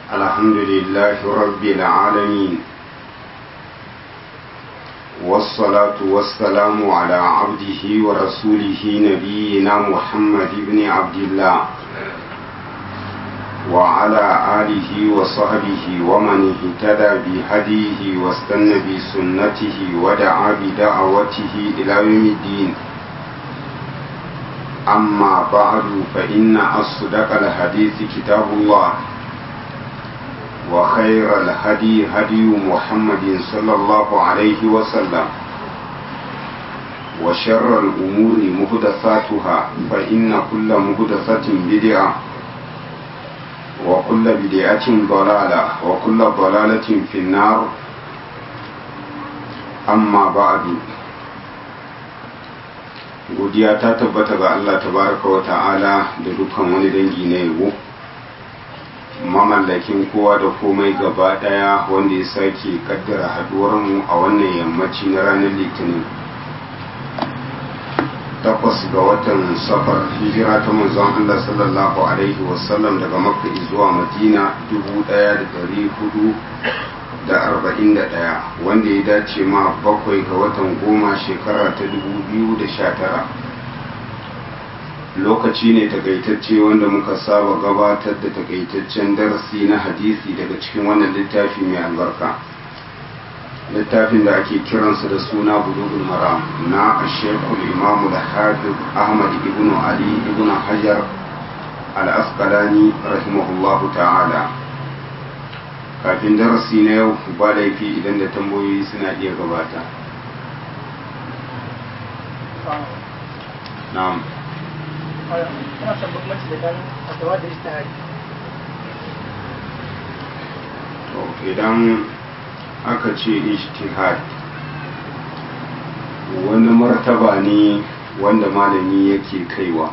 الحمد لله رب العالمين والصلاة والسلام على عبده ورسوله نبينا محمد بن عبد الله وعلى آله وصحبه ومن اهتدى بهديه واستنى بسنته ودعا بدعوته إلى يوم الدين أما بعد فإن أصدق الحديث كتاب الله وخير الهدي هدي محمد صلى الله عليه وسلم وشر الأمور مهدثاتها فإن كل مهدثة بدعة وكل بدعة ضلالة وكل ضلالة في النار أما بعد godiya ta tabbata ga Allah tabaraka wa ta'ala da dukkan wani dangi na yabo mamallakin kowa da komai gaba daya wanda ya sake kaddara haduwarmu a wannan yammaci na ranar litinin takwas ga watan safar hijira ta manzon Allah sallallahu alaihi wasallam daga makka zuwa madina dubu daya da dari hudu da arba'in da daya wanda ya dace ma bakwai ga watan goma shekara ta dubu biyu da sha tara lokaci ne takaitacce wanda muka saba gabatar da takaitaccen darasi na hadisi daga cikin wannan littafi mai albarka littafin da ake kiransa da suna bulugul maram na ashekul imamu da hafiz ahmad ibn ali ibn hajar al-asqalani rahimahullahu ta'ala kafin darasi na yau ba laifi idan da tambayoyi suna iya gabata na'am kana son bambanci da kan fatawa da ijtihadi to idan aka ce ijtihad wani martaba ne wanda malami yake kaiwa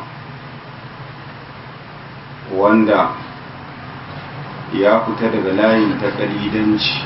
wanda ya fita daga layin takalidanci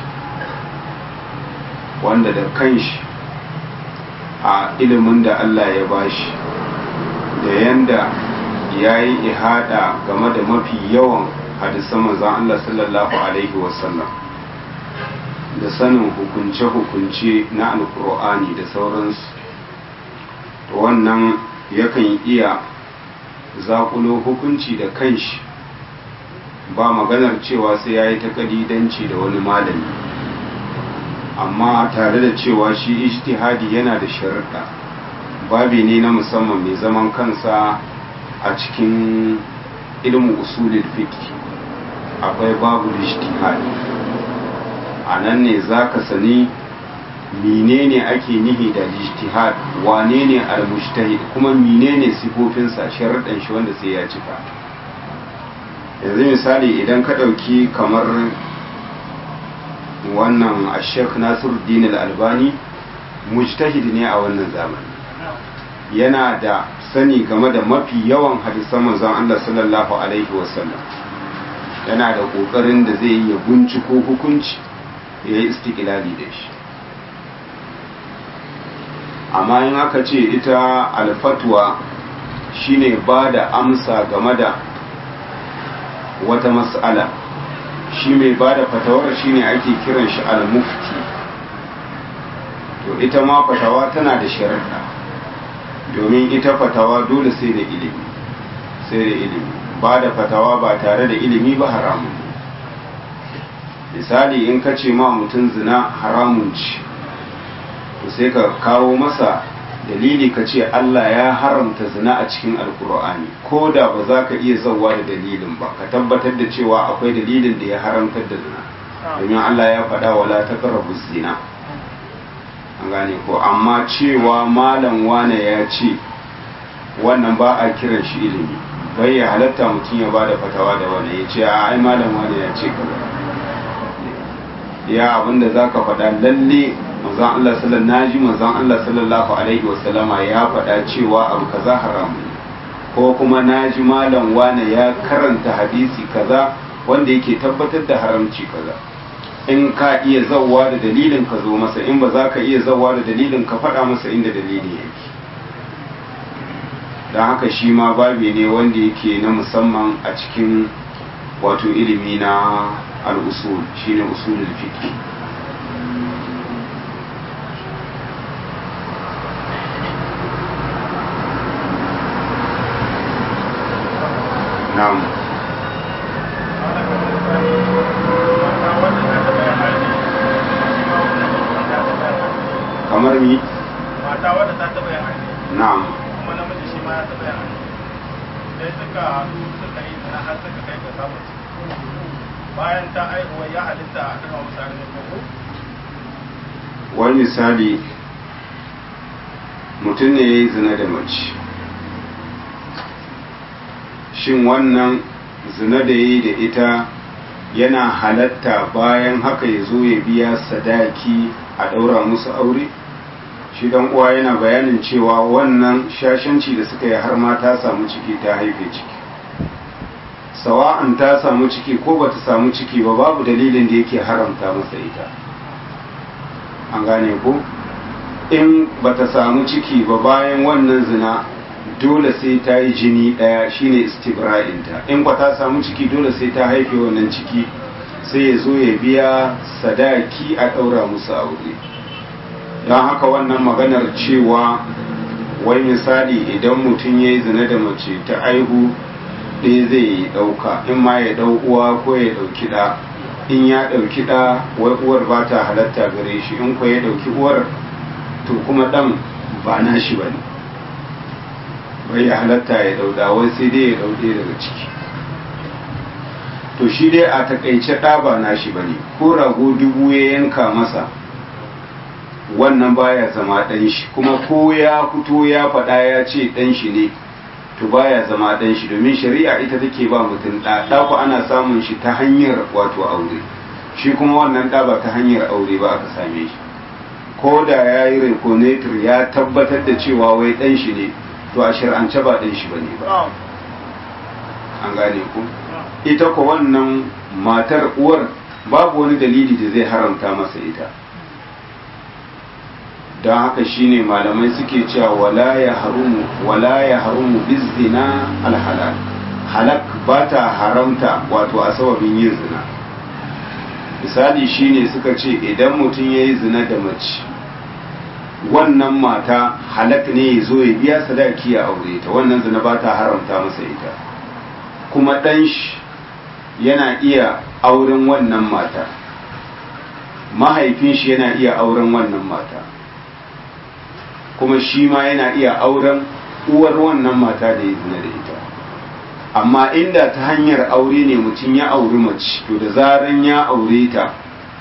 wanda da kanshi a ilimin da Allah ya bashi da yanda ya yi ihada game da mafi yawan hadisan manzon Allah sallallahu alaihi wasallam da sanin hukunce-hukunce na alkur'ani da sauransu wannan yakan iya zakulo hukunci da kanshi ba maganar cewa sai ya yi takalidanci da wani malami amma tare da cewa shi ijtihadi yana da sharuɗa babi ne na musamman mai zaman kansa a cikin ilmin usulul fiqh akwai babu ijtihadi a nan ne za ka sani menene ake nihi da ijtihad wane ne al-mujtahid kuma menene sifofinsa sharuɗan shi wanda sai ya cika yanzu misali idan ka ɗauki kamar wannan ashek nasiruddin al-albani mujtahid ne a wannan zamani yana da sani game da mafi yawan hadisan manzon Allah sallallahu alaihi wasallam yana da kokarin da zai yi binciko hukunci ya yi istiklali da shi amma in aka ce ita alfatwa shine ba da amsa game da wata mas'ala shi mai ba da fatawar shine ake kiran shi al-mufti to ita ma fatawa tana da sharaɗa domin ita fatawa dole sai da ilimi sai da ilimi ba da fatawa ba tare da ilimi ba haramun misali in ka ce ma mutum zina haramun ci to sai ka kawo masa dalili ka ce Allah ya haramta zina a cikin alkur'ani ko da ba za ka iya zauwa da dalilin ba ka tabbatar da cewa akwai dalilin da ya haramtar da zina domin Allah ya faɗa wala ta zina an gane ko amma cewa malam wane ya ce wannan ba a kiran shi ilimi bai ya halatta mutum ya ba da fatawa da wani ya ce ai malam wane ya ce kaza ya abinda za ka faɗa lalle manzon Allah sallallahu naji manzon Allah sallallahu alaihi wasallama ya faɗa cewa abu kaza haram ko kuma naji malam wane ya karanta hadisi kaza wanda yake tabbatar da haramci kaza in ka iya zawwa da dalilin ka zo masa in ba za ka iya zawwa da dalilin ka faɗa masa inda dalili yake don haka shi ma babi ne wanda yake na musamman a cikin wato ilimi na al-usul shine usulul fiqh na'am kamar mi mata wadda ta taɓa yin aure na'am kuma namiji shi ma ya taɓa yin aure sai suka haɗu suka yi zina har suka kai ga samun ciki bayan ta aihuwa ya halitta a ɗaga musu aure ko wani misali mutum ne ya yi zina da mace shin wannan zina da ya yi da ita yana halatta bayan haka ya zo ya biya sadaki a ɗaura musu aure shi dan uwa yana bayanin cewa wannan shashanci da suka yi har ma ta samu ciki ta haife ciki sawa'an ta samu ciki ko bata samu ciki ba babu dalilin da yake haramta masa ita an gane ko in bata samu ciki ba bayan wannan zina dole sai ta yi jini ɗaya shine istibra'inta in ba ta samu ciki dole sai ta haife wannan ciki sai ya zo ya biya sadaki a ɗaura musu aure don haka wannan maganar cewa wai misali idan mutum ya yi zina da mace ta aihu ɗaya zai yi ɗauka in ma ya ɗau uwa ko ya ɗauki ɗa in ya ɗauki ɗa wai uwar ba ta halatta gare shi in ko ya ɗauki uwar to kuma ɗan ba na shi ba ne bai ya halatta ya ɗauda wai sai dai ya ɗauɗe daga ciki to shi dai a takaice ɗa ba na shi ba ne ko rago dubu ya yanka masa wannan baya zama ɗan shi kuma ko ya fito ya faɗa ya ce ɗan shi ne to baya zama ɗan shi domin shari'a ita take ba mutum ɗa ɗa ku ana samun shi ta hanyar wato aure shi kuma wannan ɗa ba ta hanyar aure ba aka same shi ko da ya yi reconator ya tabbatar da cewa wai ɗan shi ne to a shir'ance ba ɗan shi ba ne ba an gane ku ita ko wannan matar uwar babu wani dalili da zai haramta masa ita don haka shine malamai suke cewa wala ya harumu wala ya harumu bizina alhalal halak ba ta haramta wato a sababin yin zina misali shine suka ce idan mutum ya yi zina da mace wannan mata halak ne ya zo ya biya sadaki ya aure ta wannan zina ba ta haramta masa ita kuma ɗan shi yana iya auren wannan mata mahaifin shi yana iya auren wannan mata kuma shi ma yana iya auren uwar wannan mata da ya zina da ita amma inda ta hanyar aure ne mutum ya auri mace to da zaran ya aure ta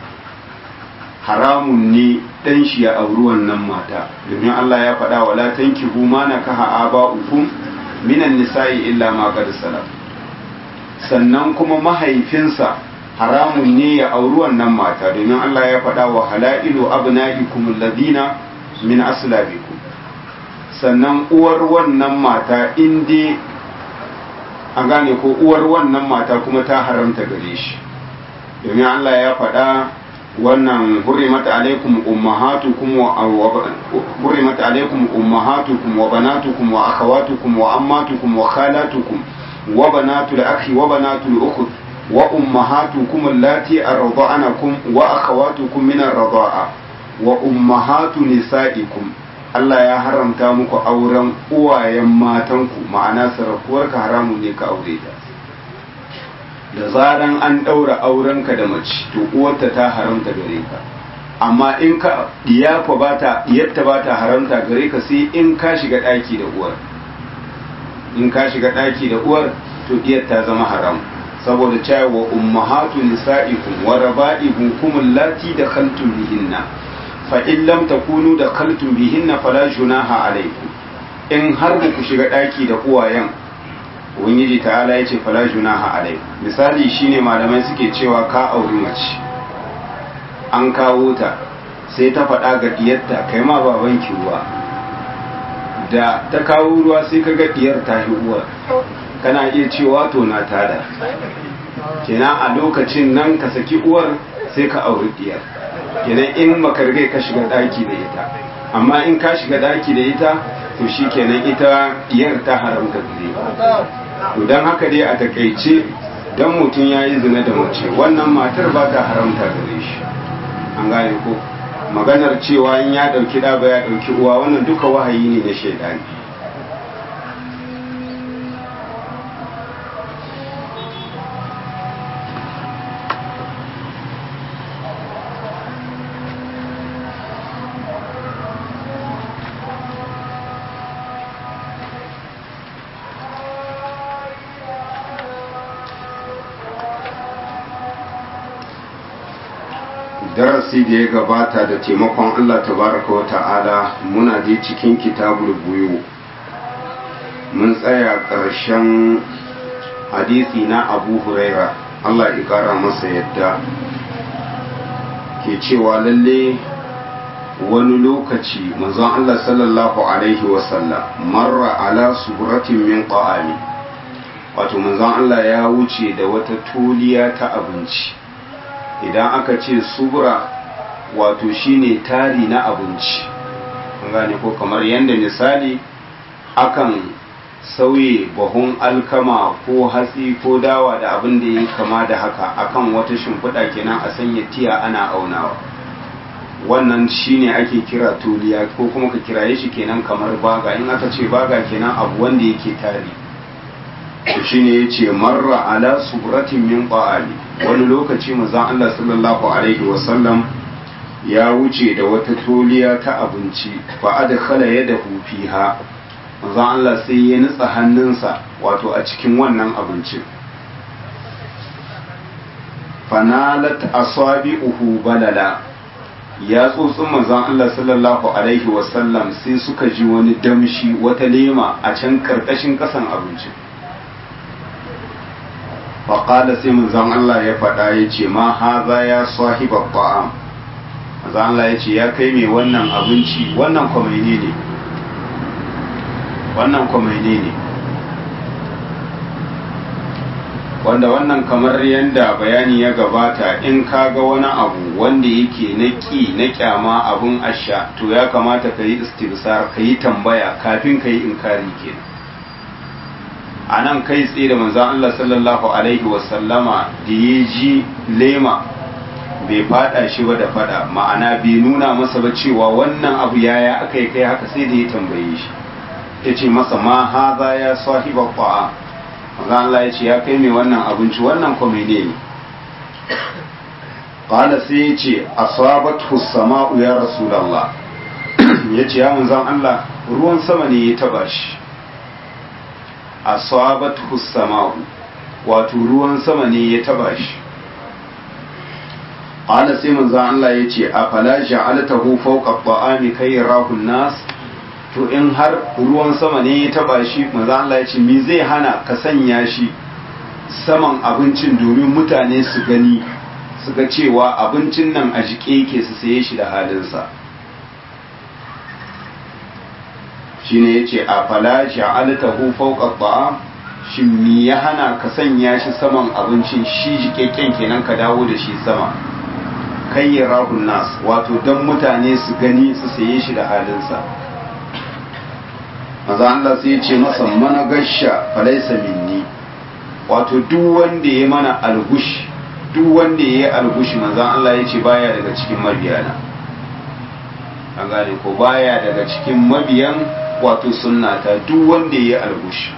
haramun ne dan shi ya auri wannan mata domin Allah ya faɗa wala tankihu ma nakaha aba'ukum minan nisa'i illa ma qad salaf sannan kuma mahaifinsa haramun ne ya auri wannan mata domin Allah ya faɗa wa halailu abna'ikum alladhina min aslabikum sannan uwar wannan mata inda an gane ko uwar wannan mata kuma ta haramta gare shi domin Allah ya faɗa wannan hurrimat alaikum ummahatukum wa hurrimat alaikum ummahatukum wa banatukum wa akhawatukum wa ammatukum wa khalatukum wa banatul akhi wa banatul ukht wa ummahatukum allati arda'anakum wa akhawatukum min ar-rida'a wa ummahatu nisa'ikum Allah ya haramta muku auren uwayen matanku ma'ana sarakuwarka haramun ne ka aure ta da zaran an ɗaura aurenka da mace to uwarta ta haramta gare ka amma in ka iyafa ba ta iyatta ba ta haramta gare ka sai in ka shiga ɗaki da uwar in ka shiga ɗaki da uwar to iyar ta zama haram saboda cewa wa ummahatu nisa'ikum wa raba'ibukum allati dakhaltum bihinna fa in lam takunu dakhaltum bihinna fala junaha alaykum in har ba ku shiga daki da uwayen ubangiji ta'ala yace fala junaha alaykum misali shine malamai suke cewa ka auri mace an kawo ta sai ta faɗa ga diyarta kai ma babanki ruwa da ta kawo ruwa sai ka ga diyar ta uwar kana iya cewa to na tada kenan a lokacin nan ka saki uwar sai ka auri diyar kenan in baka riga ka shiga daki da ita amma in ka shiga daki da ita to shi kenan ita diyar ta haramta gare to dan haka dai a takaice dan mutum ya yi zina da mace wannan matar ba ta haramta gare shi an gane ko maganar cewa in ya ɗauki ɗa ba ya ɗauki uwa wannan duka wahayi ne na shaidani darasi da ya gabata da taimakon Allah tabaraka wa ta'ala muna je cikin kitabul buyu mun tsaya ƙarshen hadisi na abu huraira Allah ya ƙara masa yadda ke cewa lalle wani lokaci manzon Allah sallallahu alaihi wasallam marra ala suratin min qa'ami wato manzon Allah ya wuce da wata tuliya ta abinci idan aka ce subura wato shine tari na abinci gane ko kamar yadda misali akan sauye bahun alkama ko hatsi ko dawa da abin da ya kama da haka akan wata shimfiɗa kenan a sanya tiya ana aunawa wannan shine ake kira tuliya ko kuma ka kiraye shi kenan kamar baga in aka ce baga kenan abu wanda yake tari shine yace marra ala suratin min qa'ali wani lokaci manzon Allah sallallahu alaihi wasallam ya wuce da wata toliya ta abinci fa adkhala yadahu fiha manzon Allah sai ya nutsa hannunsa wato a cikin wannan abincin fanalat asabi'uhu balala ya tsotsin manzon Allah sallallahu alaihi wasallam sai suka ji wani damshi wata lema a can karkashin kasan abincin faƙada sai manzon Allah ya faɗa ya ce ma haza ya sahiba ta'am manzon Allah ya ce ya kai mai wannan abinci wannan kwamaine ne wannan kwamaine ne wanda wannan kamar yadda bayani ya gabata in ka ga wani abu wanda yake na ƙi na ƙyama abun asha to ya kamata ka yi istibsar ka yi tambaya kafin ka yi inkari kenan a nan kai tsaye da manzan Allah sallallahu Alaihi wasallama da ya ji lema bai fada shi ba da fada ma'ana bai nuna masa ba cewa wannan abu yaya aka yi kai haka sai da ya tambaye shi ya ce masa ma haza ya sahiba kwa'a manzan Allah ya ce ya kai mai wannan abinci wannan kwamene ne ƙala sai ya ce asabat sama'u ya rasulallah ya ce ya manzan Allah ruwan sama ne ya taba shi asabathu sama'u wato ruwan sama ne ya taba shi qala sai manzo Allah yace afala ja'altahu fawqa ta'ami kai yarahu nas to in har ruwan sama ne ya taba shi manzo Allah yace me zai hana ka sanya shi saman abincin domin mutane su gani su ga cewa abincin nan a jike yake su saye shi da halinsa shine yace a fala ja'altahu fawqa ta'am shin me ya hana ka sanya shi saman abincin shi jikekken kenan ka dawo da shi sama kai ya rahun nas wato dan mutane su gani su saye shi da halinsa maza Allah sai ya ce masa mana gasha falaisa minni wato duk wanda ya mana algush duk wanda ya yi algush maza Allah ya ce baya daga cikin mabiyana an gane ko baya daga cikin mabiyan wato sunnata duk wanda ya yi algush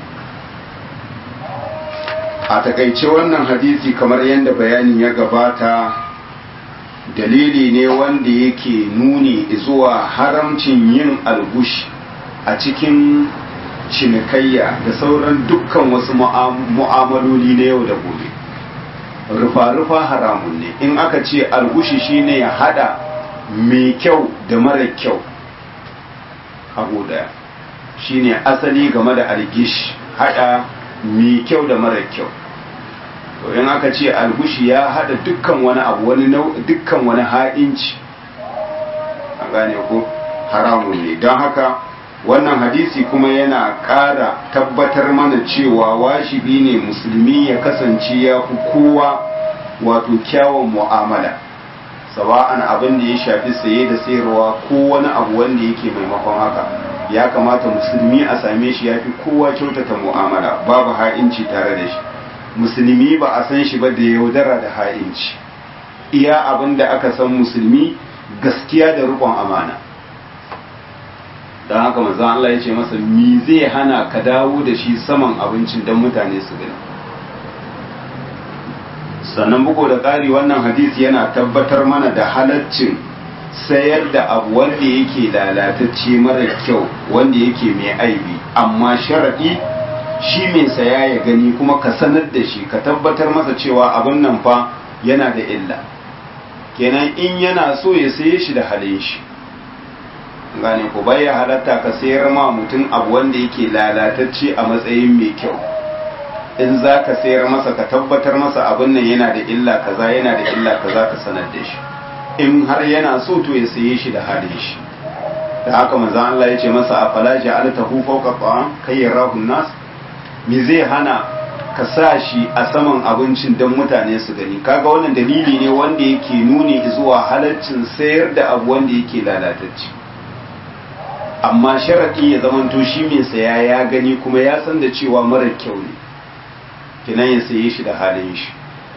a takaice wannan hadisi kamar yadda bayanin ya gabata dalili ne wanda yake nuni zuwa haramcin yin algush a cikin cinikayya da sauran dukkan wasu mu'amaloli na yau da gobe rufa-rufa haramun ne in aka ce algushi shine ya hada mai kyau da mara kyau abu daya shine asali game da algish hada mai kyau da mara kyau to in aka ce algushi ya hada dukkan wani abu wani dukkan wani ha'inci a gane ko haramun ne don haka wannan hadisi kuma yana ƙara tabbatar mana cewa washibi ne musulmi ya kasance ya fi kowa wato kyawun mu'amala sawa'an abin da ya shafi saye da sayarwa ko wani abu wanda yake maimakon haka ya kamata musulmi a same shi ya fi kowa kyautata mu'amala babu ha'inci tare da shi musulmi ba a san shi ba da yaudara da ha'inci iya abin da aka san musulmi gaskiya da rikon amana don haka manzon Allah ya ce masa mi zai hana ka dawo da shi saman abincin don mutane su gani sannan bugu da ƙari wannan hadisi yana tabbatar mana da halaccin sayar da abu wanda yake lalatacce mara kyau wanda yake mai aibi amma sharaɗi shi mai saya ya gani kuma ka sanar da shi ka tabbatar masa cewa abin nan fa yana da illa kenan in yana so ya saye shi da halin shi gane ku bai ya halatta ka sayar ma mutum abu wanda yake lalatacce a matsayin mai kyau in za ka sayar masa ka tabbatar masa abin nan yana da illa kaza yana da illa kaza ka sanar da shi in har yana so to ya saye shi da halin shi da haka manzon Allah ya ce masa a fala ja'altahu fawqa ta'am kai yarahu nas me zai hana ka sa shi a saman abincin don mutane su gani kaga wannan dalili ne wanda yake nuni zuwa halaccin sayar da abu wanda yake lalatacce amma sharaɗi ya zamanto shi mai saya ya gani kuma ya san da cewa mara kyau ne kinan ya saye shi da halin shi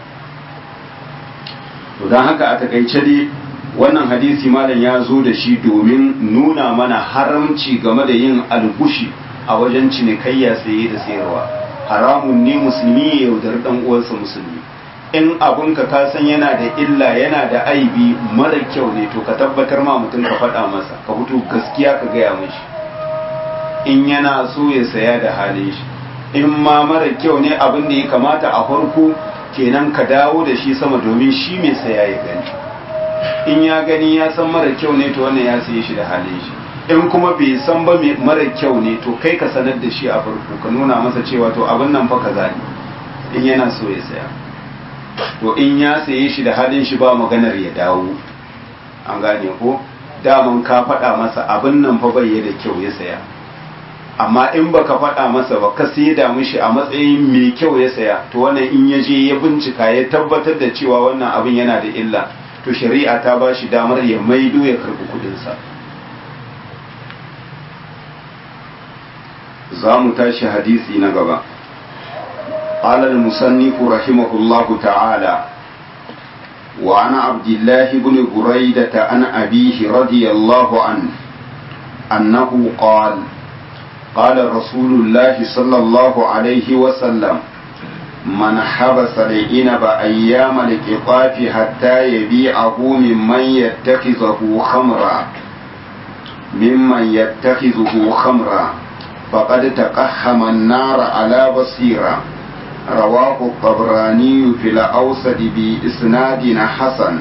to don haka a takaice dai wannan hadisi malam ya zo da shi domin nuna mana haramci game da yin algushi a wajen cinikayya saye da sayarwa haramun ne musulmi ya yaudari dan uwansa musulmi in abunka ka san yana da illa yana da aibi mara kyau ne to ka tabbatar ma mutum ka faɗa masa ka fito gaskiya ka gaya mishi in yana so ya saya da halin shi in ma mara kyau ne abin da ya kamata a farko kenan ka dawo da shi sama domin shi mai saya ya gani in ya gani ya san mara kyau ne to wannan ya saye shi da halin shi in kuma bai san ba mara kyau ne to kai ka sanar da shi a farko ka nuna masa cewa to abin nan fa kaza ne in yana so ya saya to in ya saye shi da halin shi ba maganar ya dawo an gane ko daman ka faɗa masa abin nan fa bai da kyau ya saya amma in baka faɗa masa ba ka da mishi a matsayin mai kyau ya saya to wannan in ya je ya bincika ya tabbatar da cewa wannan abin yana da illa to shari'a ta ba shi damar ya maido ya karɓi kuɗinsa za mu tashi hadisi na gaba قال المصنف رحمه الله تعالى وعن عبد الله بن بريدة عن أبيه رضي الله عنه أنه قال قال رسول الله صلى الله عليه وسلم من حبس العنب أيام القطاف حتى يبيعه ممن يتخذه خمرا ممن يتخذه خمرا فقد تقحم النار على بصيره رواه الطبراني في الأوسط بإسناد حسن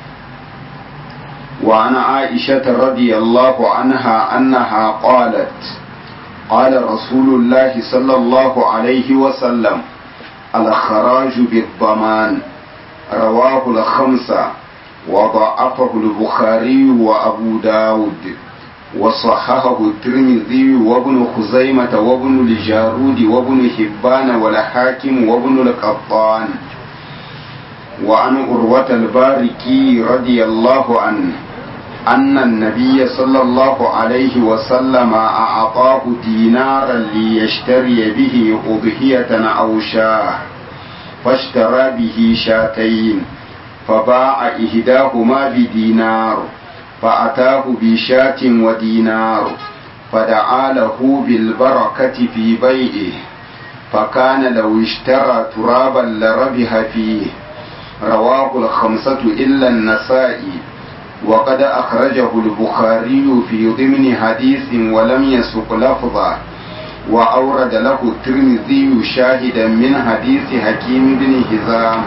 وعن عائشة رضي الله عنها أنها قالت قال رسول الله صلى الله عليه وسلم الخراج بالضمان رواه الخمسة وضعفه البخاري وأبو داود وصححه الترمذي وابن خزيمة وابن الجارود وابن حبان والحاكم وابن القطان وعن أروة الباركي رضي الله عنه أن النبي صلى الله عليه وسلم أعطاه دينارا ليشتري به أضحية أو شاه فاشترى به شاتين فباع إحداهما بدينار فأتاه بشاة ودينار فدعا له بالبركة في بيعه فكان لو اشترى ترابا لربح فيه رواه الخمسة إلا النسائي وقد أخرجه البخاري في ضمن حديث ولم يسق لفظا وأورد له الترمذي شاهدا من حديث حكيم بن هزام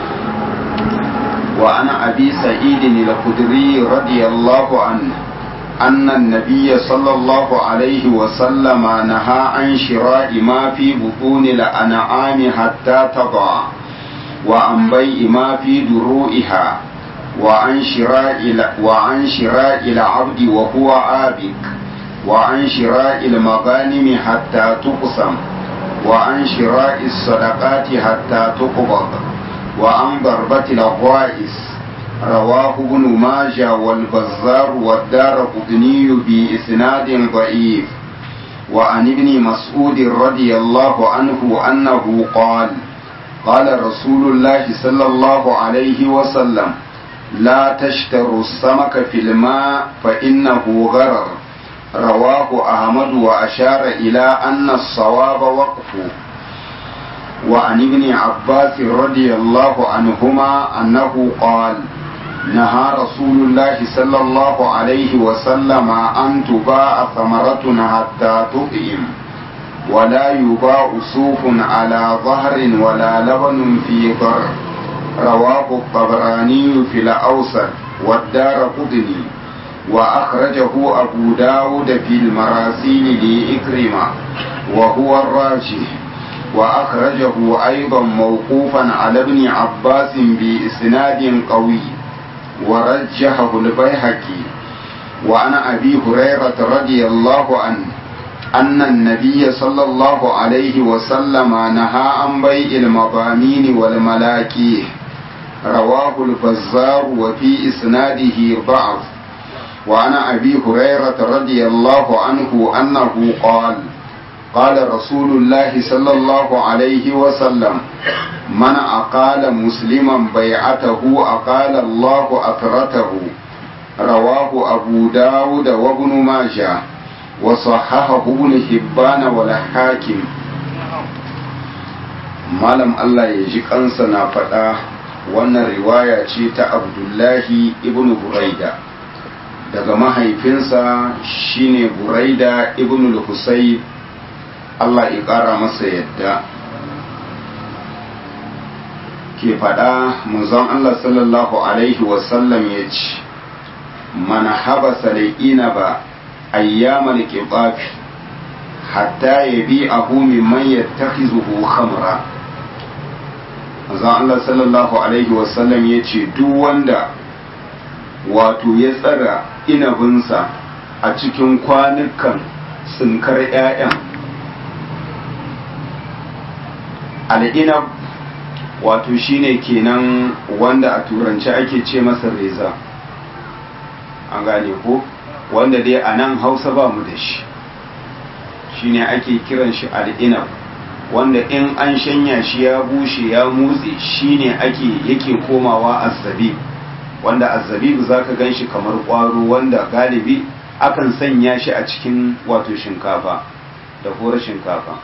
وعن أبي سعيد الخدري رضي الله عنه أن النبي صلى الله عليه وسلم نهى عن شراء ما في بطون الأنعام حتى تضع وعن بيع ما في دروئها وعن شراء وعن شراء العبد وهو عابك وعن شراء المغانم حتى تقسم وعن شراء الصدقات حتى تقبض وعن ضربة الغوائس رواه ابن ماجه والبزار والدار قطني بإسناد ضعيف وعن ابن مسعود رضي الله عنه أنه قال قال رسول الله صلى الله عليه وسلم لا تشتروا السمك في الماء فإنه غرر رواه أحمد وأشار إلى أن الصواب وقفه وعن ابن عباس رضي الله عنهما أنه قال نهى رسول الله صلى الله عليه وسلم أن تباع ثمرة حتى تطعم ولا يباع صوف على ظهر ولا لبن في ضر رواه الطبراني في الأوسط والدار قطني وأخرجه أبو داود في المراسيل لإكرمة وهو الراجح وأخرجه أيضا موقوفا على ابن عباس بإسناد قوي ورجحه البيهقي وعن أبي هريرة رضي الله عنه أن النبي صلى الله عليه وسلم نهى عن بيع المضامين والملاكيه رواه البزار وفي إسناده ضعف وعن أبي هريرة رضي الله عنه أنه قال قال رسول الله صلى الله عليه وسلم من أقال مسلما بيعته أقال الله أثرته رواه أبو داود وابن ماجه وصححه ابن حبان والحاكم malam Allah ya ji kansa na faɗa wannan riwaya ce ta abdullahi ibn buraida daga mahaifinsa shine buraida ibn al-husayb Allah ya ƙara masa yadda ke faɗa manzon Allah sallallahu alaihi wasallam ya ce man habasa da inaba ayyamal qibafi hatta yabi'ahu mimman yattakhizuhu khamra manzon Allah sallallahu alaihi wasallam ya ce duk wanda wato ya tsara inabinsa a cikin kwanukan tsinkar 'ya'yan al'inab wato shine kenan wanda a turanci ake ce masa reza an gane ko wanda dai a nan hausa ba mu da shi shine ake kiran shi al'inab wanda in an shanya shi ya bushe ya motsi shine ake yake komawa azzabi wanda azzabi za ka gan shi kamar ƙwaro wanda galibi akan sanya shi a cikin wato shinkafa da horar shinkafa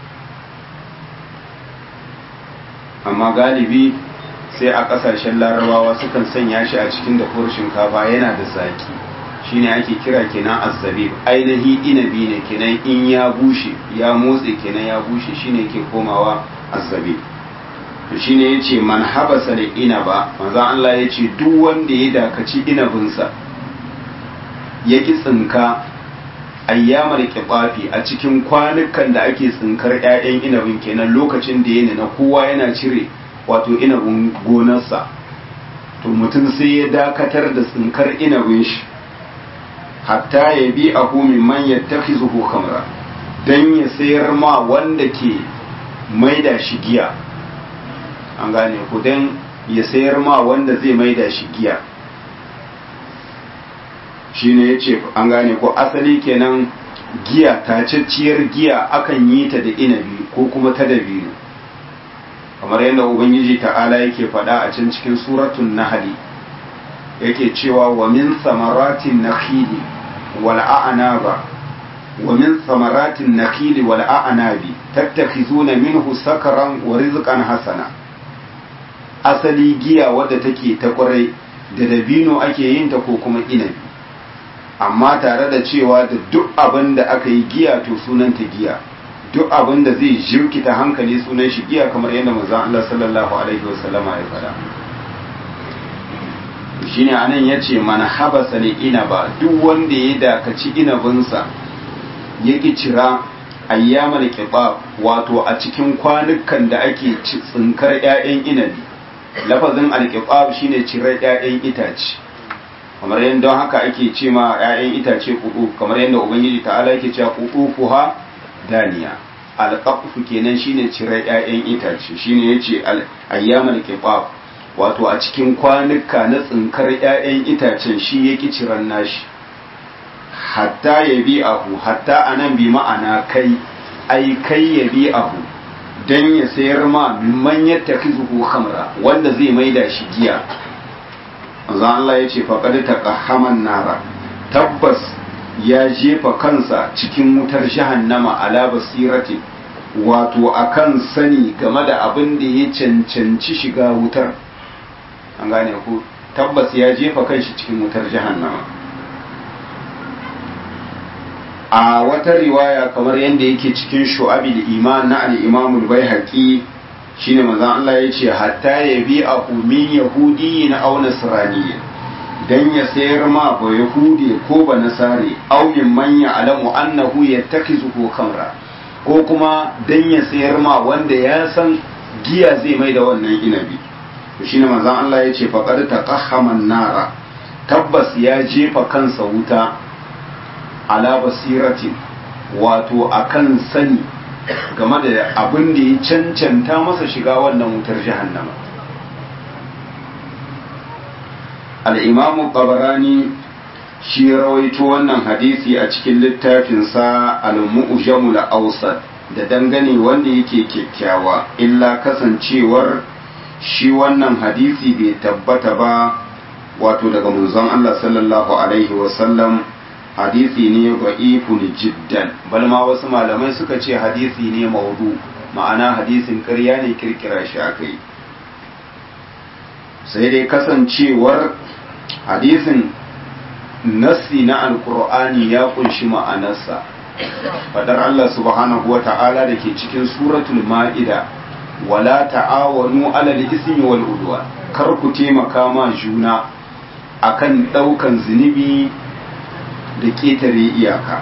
amma galibi sai a kasashen larabawa sukan sanya shi a cikin dafuwar shinkafa yana da zaki shine ake kira kenan azzabib ainihi inabi ne kenan in ya bushe ya motse kenan ya bushe shine ke komawa azzabib to shine yace man habasa da inaba manzo Allah yace duk wanda ya dakaci inabinsa ya ki tsinka ayyamar kifafi a cikin kwanukan da ake tsinkar 'ya'yan inabin kenan lokacin da yana na kowa yana cire wato inabin gonarsa to mutum sai ya dakatar da tsinkar inabin shi hatta ya bi a min man yattakhizuhu khamra dan ya sayar ma wanda ke maida shi giya an gane ku dan ya sayar ma wanda zai maida shi giya shine yace an gane ko asali kenan giya tacacciyar giya akan yi ta da inabi ko kuma ta dabino kamar yadda ubangiji ta'ala yake faɗa a can cikin suratun nahli yake cewa wa min samaratin nakhili wal a'naba wa min samaratin nakhili wal a'nabi tattakhizuna minhu sakaran wa rizqan hasana asali giya wadda take ta kwarai da dabino ake yin ta ko kuma inabi amma tare da cewa da duk abin da aka yi giya to sunanta giya duk abin da zai jirkita hankali sunan shi giya kamar yadda manzon Allah sallallahu alaihi wasallama ya faɗa shine anan yace man habasa ne inaba duk wanda ya dakaci inabinsa ya ki cira ayyamal qibab wato a cikin kwanukan da ake tsinkar ƴaƴan inabi lafazin alqibab shine cirar ƴaƴan itace kamar yadda don haka ake ce ma 'ya'yan itace kudu kamar yadda ubangiji ta'ala yake cewa kudu fuha daniya alqafu kenan shine cirar 'ya'yan itace shine yace ayyamal qibab wato a cikin kwanuka na tsinkar 'ya'yan itacen shi yake ciran nashi hatta ya bi ahu hatta anan bi ma'ana kai ai kai ya bi ahu dan ya sayar ma mimman yattakhizuhu khamra wanda zai maida shi giya manzo Allah ya ce faqad taqahhaman nara tabbas ya jefa kansa cikin wutar jahannama ala basirati wato akan sani game da abin da ya cancanci shiga wutar an gane ku tabbas ya jefa kanshi cikin wutar jahannama a wata riwaya kamar yadda yake cikin shu'abil iman na al-imam al-baihaqi shine manzon Allah ya ce hatta ya bi a min yahudi na aw nasrani dan ya sayar ma ba yahudi ko ba nasari aw min man ya'lamu annahu yattakizuhu khamra ko kuma dan ya sayar ma wanda ya san giya zai mai da wannan inabi to shine manzon Allah ya ce faqad taqahhama nara tabbas ya jefa kansa wuta ala basiratin wato akan sani game da abin da ya cancanta masa shiga wannan wutar jahannama al'imamu ƙabarani shi rawaito wannan hadisi a cikin littafinsa al-mu'jamul awsat da dangane wanda yake kyakkyawa illa kasancewar shi wannan hadisi bai tabbata ba wato daga manzon Allah sallallahu alaihi wasallam hadisi ne da'ifun jiddan bal ma wasu malamai suka ce hadisi ne maudu ma'ana hadisin ƙarya ne kirkira shi akai sai dai kasancewar hadisin nassi na alkur'ani ya kunshi ma'anarsa fadar Allah subhanahu wa ta'ala da ke cikin suratul ma'ida wala ta'awanu alal ismi wal udwan kar ku taimaka ma juna akan daukan zunubi da ketare iyaka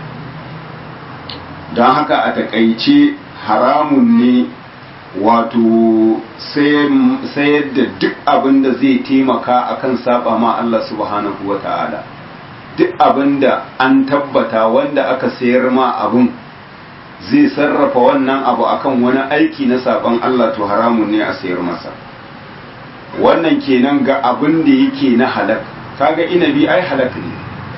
don haka a takaice haramun ne wato sayar da duk abin da zai taimaka akan saba ma Allah subhanahu wa ta'ala duk abin da an tabbata wanda aka sayar ma abin zai sarrafa wannan abu akan wani aiki na saban Allah to haramun ne a sayar masa wannan kenan ga abin da yake na halak kaga inabi ai halak ne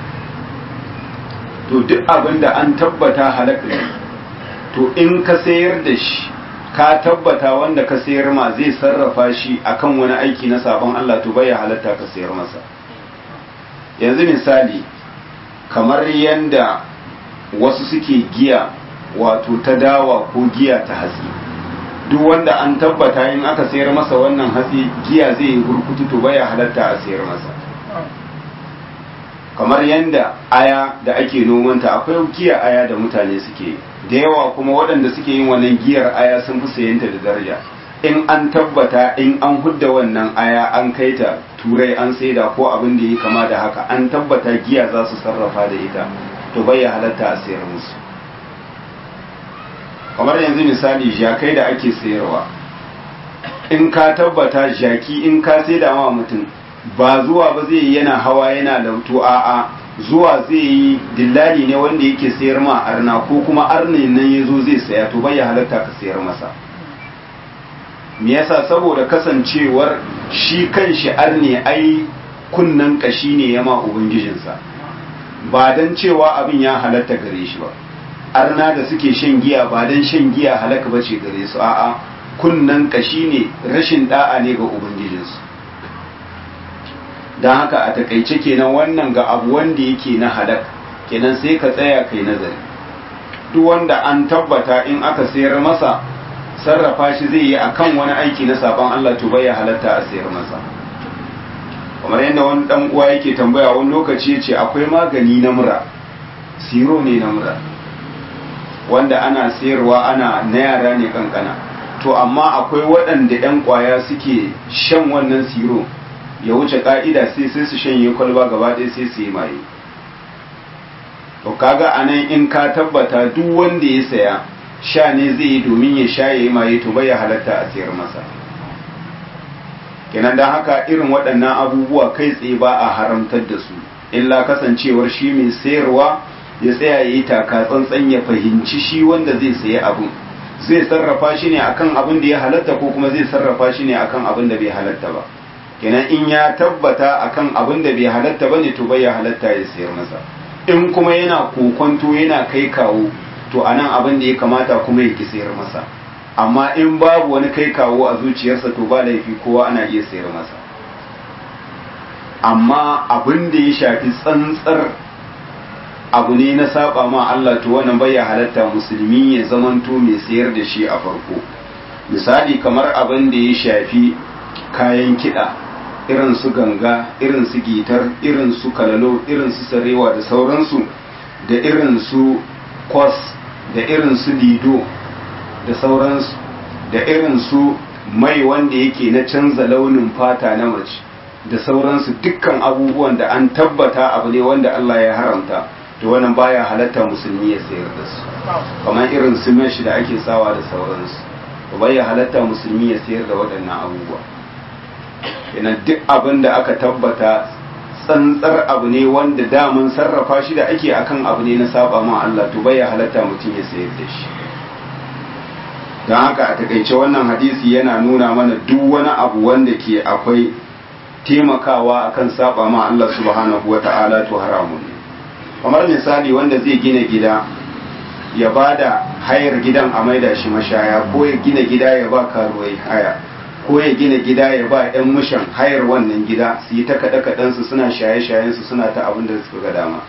to duk abin da an tabbata halak ne to in ka sayar da shi ka tabbata wanda ka sayar ma zai sarrafa shi akan wani aiki na sabon Allah to bai halatta ka sayar masa yanzu misali kamar yanda wasu suke giya wato ta dawa ko giya ta hatsi duk wanda an tabbata in aka sayar masa wannan hatsi giya zai yi gurkutu to bai halatta a sayar masa kamar yanda aya da ake nomanta akwai giya aya da mutane suke da yawa kuma waɗanda suke yin wannan giyar aya sun fi sayanta da daraja in an tabbata in an hudda wannan aya an kai ta turai an saida ko abin da ya kama da haka an tabbata giya za su sarrafa da ita to bai ya halatta a sayar musu kamar yanzu misali jakai da ake sayarwa in ka tabbata jaki in ka saida ma mutum ba zuwa ba zai yi yana hawa yana lauto a'a zuwa zai yi dillali ne wanda yake sayar ma arna ko kuma arnin nan ya zo zai saya to bai ya halatta ka sayar masa me yasa saboda kasancewar shi kan shi arne ai kunnan kashi ne ya ma ubangijinsa ba dan cewa abin ya halatta gare shi ba arna da suke shan giya ba dan shan giya halaka ba ce gare su a'a kunnan kashi ne rashin da'a ne ga ubangijinsu don haka a takaice kenan wannan ga abu wanda yake na halak kenan sai ka tsaya kai nazari duk wanda an tabbata in aka sayar masa sarrafa shi zai yi akan wani aiki na sabon Allah to bai halatta a sayar masa kamar yadda wani dan uwa yake tambaya wani lokaci yace akwai magani na mura siro ne na mura wanda ana sayarwa ana na yara ne kankana to amma akwai waɗanda 'yan kwaya suke shan wannan siro ya wuce ka'ida sai sai su shanye kwalba gaba ɗaya sai su yi maye to kaga anan in ka tabbata duk wanda ya saya sha ne zai yi domin ya sha ya yi maye to bai ya halatta a sayar masa kenan don haka irin waɗannan abubuwa kai tsaye ba a haramtar da su illa kasancewar shi mai sayarwa ya tsaya ya yi taka tsantsan ya fahimci shi wanda zai sayi abun zai sarrafa shi ne akan abin da ya halatta ko kuma zai sarrafa shi ne akan abin da bai halatta ba kenan in ya tabbata akan abin da bai halatta bane to bai ya halatta ya sayar masa in kuma yana kokonto yana kai kawo to anan abin da ya kamata kuma ya ki sayar masa amma in babu wani kai kawo a zuciyarsa to ba laifi kowa ana iya sayar masa amma abin da ya shafi tsantsar abu ne na saba ma Allah to wannan bai halatta musulmi ya zamanto mai sayar da shi a farko misali kamar abin da ya shafi kayan kiɗa irin su ganga irin su gitar irin su kalalo irin su sarewa da sauransu da irin su kwas da irin su lido da sauransu da irin su mai wanda yake na canza launin fata na mace da sauransu dukkan abubuwan da an tabbata abu ne wanda Allah ya haramta to wannan baya halatta musulmi ya sayar da su kamar irin su mesh da ake sawa da sauransu to baya halatta musulmi ya sayar da waɗannan abubuwa ina duk abin da aka tabbata tsantsar abu ne wanda daman sarrafa shi da ake akan abu ne na saba ma Allah to baya halatta mutum ya sayar da shi don haka a takaice wannan hadisi yana nuna mana duk wani abu wanda ke akwai taimakawa akan saba ma Allah subhanahu wa ta'ala to haramun ne kamar misali wanda zai gina gida ya bada hayar gidan a maida shi mashaya ko ya gina gida ya ba karuwai haya ko ya gina gida ya ba 'yan mushan hayar wannan gida su yi ta kaɗe kaɗensu suna shaye-shayensu suna ta abin da suka ga dama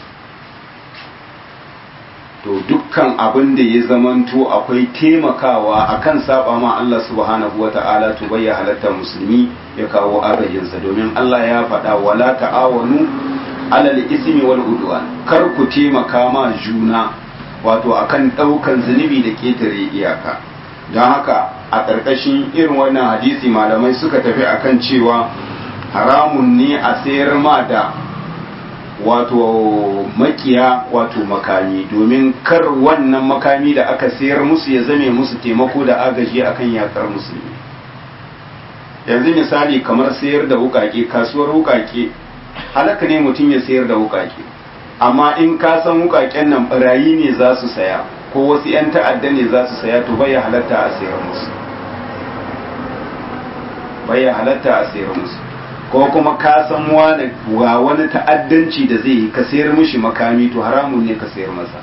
to dukkan abin da ya zamanto akwai taimakawa akan saba ma Allah subhanahu wa ta'ala to bai halatta musulmi ya kawo agajinsa domin Allah ya faɗa wala ta'awanu alal ismi wal udwan kar ku taimaka ma juna wato akan ɗaukan zunubi da ketare iyaka don haka a ƙarƙashin irin wannan hadisi malamai suka tafi akan cewa haramun ne a sayar ma da wato makiya wato makami domin kar wannan makami da aka sayar musu ya zame musu taimako da agaji akan yakar musulmi yanzu misali kamar sayar da wukake kasuwar wukake halaka ne mutum ya sayar da wukake amma in ka san wukaken nan barayi ne za su saya ko wasu 'yan ta'adda ne za su saya to bai halatta a sayar musu bai halatta a sayar musu ko kuma ka san wani wa wani ta'addanci da zai yi ka sayar mishi makami to haramun ne ka sayar masa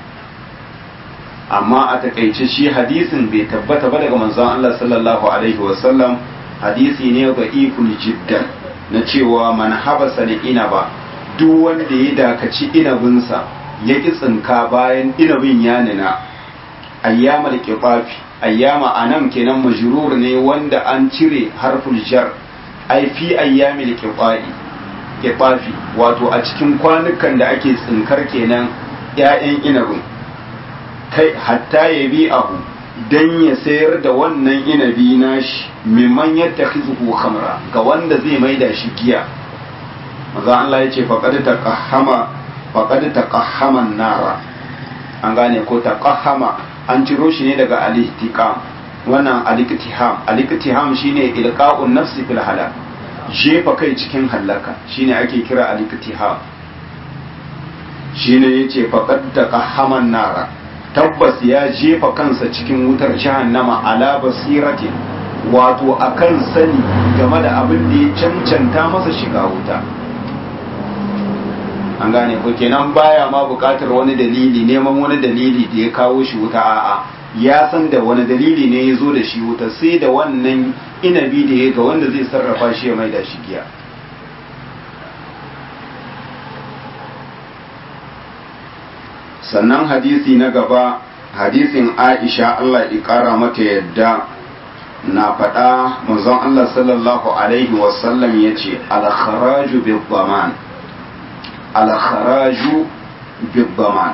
amma a takaice shi hadisin bai tabbata ba daga manzon Allah sallallahu alaihi wasallam hadisi ne ga ikul jiddan na cewa man habasa da inaba duk wanda ya dakaci inabinsa ya ki tsinka bayan inabin ya nuna ayyamal qifafi ayyama anan kenan majrur ne wanda an cire harful jar ai fi ayyamil qifa'i qifafi wato a cikin kwanukan da ake tsinkar kenan ƴaƴan inabin kai hatta ya bi abu dan ya sayar da wannan inabi nashi mimman yattakhizuhu khamra ga wanda zai maida shi giya maza Allah ya ce faqad taqahhama faqad taqahhama nara an gane ko taqahhama an ciro shi ne daga al-ihtiqam wannan al-iktiham al-iktiham shine ilqa'un nafsi fil halak jefa kai cikin halaka shine ake kira al-iktiham shine yace faqad taqahhama nara tabbas ya jefa kansa cikin wutar jahannama ala basiratin wato akan sani game da abin da ya cancanta masa shiga wuta an gane ko kenan baya ma bukatar wani dalili neman wani dalili da ya kawo shi wuta a'a ya san da wani dalili ne ya zo da shi wuta sai da wannan inabi da ya ga wanda zai sarrafa shi ya mai da shi giya sannan hadisi na gaba hadisin aisha Allah ya kara mata yadda na faɗa manzon Allah sallallahu alaihi wasallam ya ce alkharaju bibbaman alkharaju bibbaman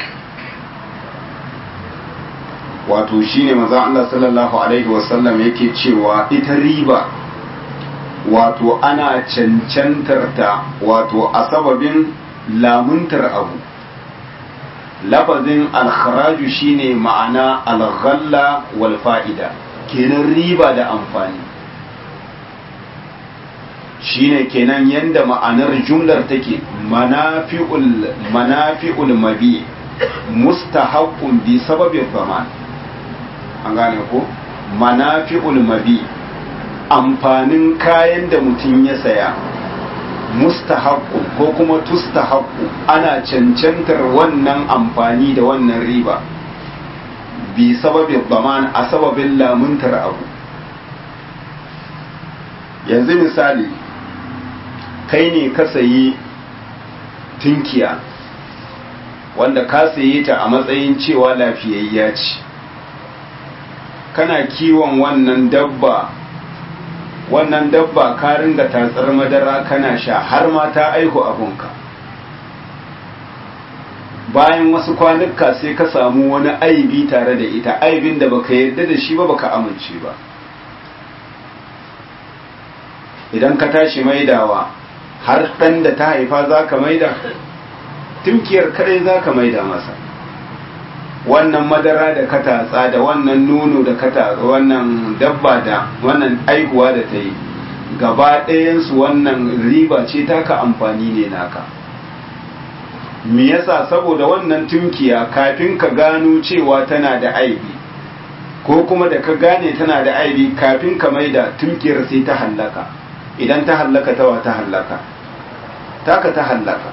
wato shine manzon Allah sallallahu alaihi wasallam yake cewa ita riba wato ana cancantar ta wato a sababin lamuntar abu lafazin alkharaju shine ma'ana alghalla wal fa'ida kenan riba da amfani shine kenan yanda ma'anar jumlar take manafi'ul manafi'ul mabi mustahaqqun bi sababin zaman an gane ko manafi'ul mabi amfanin kayan da mutum ya saya mustahaqqu ko kuma tustahaqqu ana cancantar wannan amfani da wannan riba bi sababin zaman a sababin lamuntar abu yanzu misali kai ne ka sayi tinkiya wanda ka sayi ta a matsayin cewa lafiyayya ce kana kiwon wannan dabba wannan dabba ka ringa tatsar madara kana sha har ma ta aihu abunka bayan wasu kwanuka sai ka samu wani aibi tare da ita aibin da baka yarda da shi ba baka amince ba idan ka tashi maidawa har ɗan da ta haifa za ka maida tumkiyar kadai za ka maida masa wannan madara da ka tatsa da wannan nono da ka tatsa wannan dabba da wannan aihuwa da ta yi gaba ɗayansu wannan riba ce taka amfani ne naka me yasa saboda wannan tumkiya kafin ka gano cewa tana da aibi ko kuma da ka gane tana da aibi kafin ka maida tumkiyar sai ta hallaka idan ta hallaka tawa ta hallaka taka ta hallaka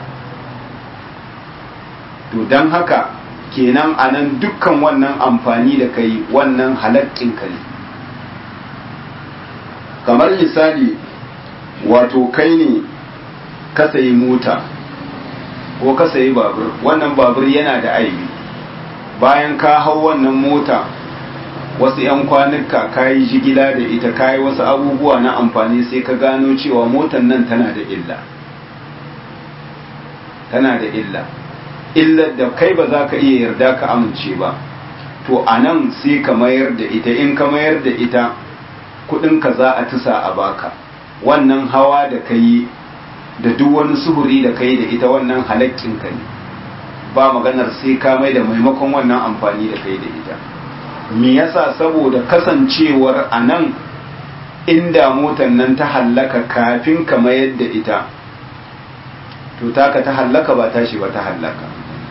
to don haka kenan a nan dukkan wannan amfani da kai wannan halakkin ka ne kamar misali wato kai ne ka sayi mota ko ka sayi babur wannan babur yana da aibi bayan ka hau wannan mota wasu 'yan kwanuka ka yi jigila da ita ka yi wasu abubuwa na amfani sai ka gano cewa motan nan tana da illa tana da illa illar da kai ba za ka iya yarda ka amince ba to a nan sai ka mayar da ita in ka mayar da ita kudinka za a tusa a baka wannan hawa da ka yi da duk wani suhuri da ka yi da ita wannan halakkinka ne ba maganar sai ka mai da maimakon wannan amfani da kai da ita me yasa saboda kasancewar a nan inda motan nan ta hallaka kafin ka mayar da ita to taka ta hallaka ba tashi ba ta hallaka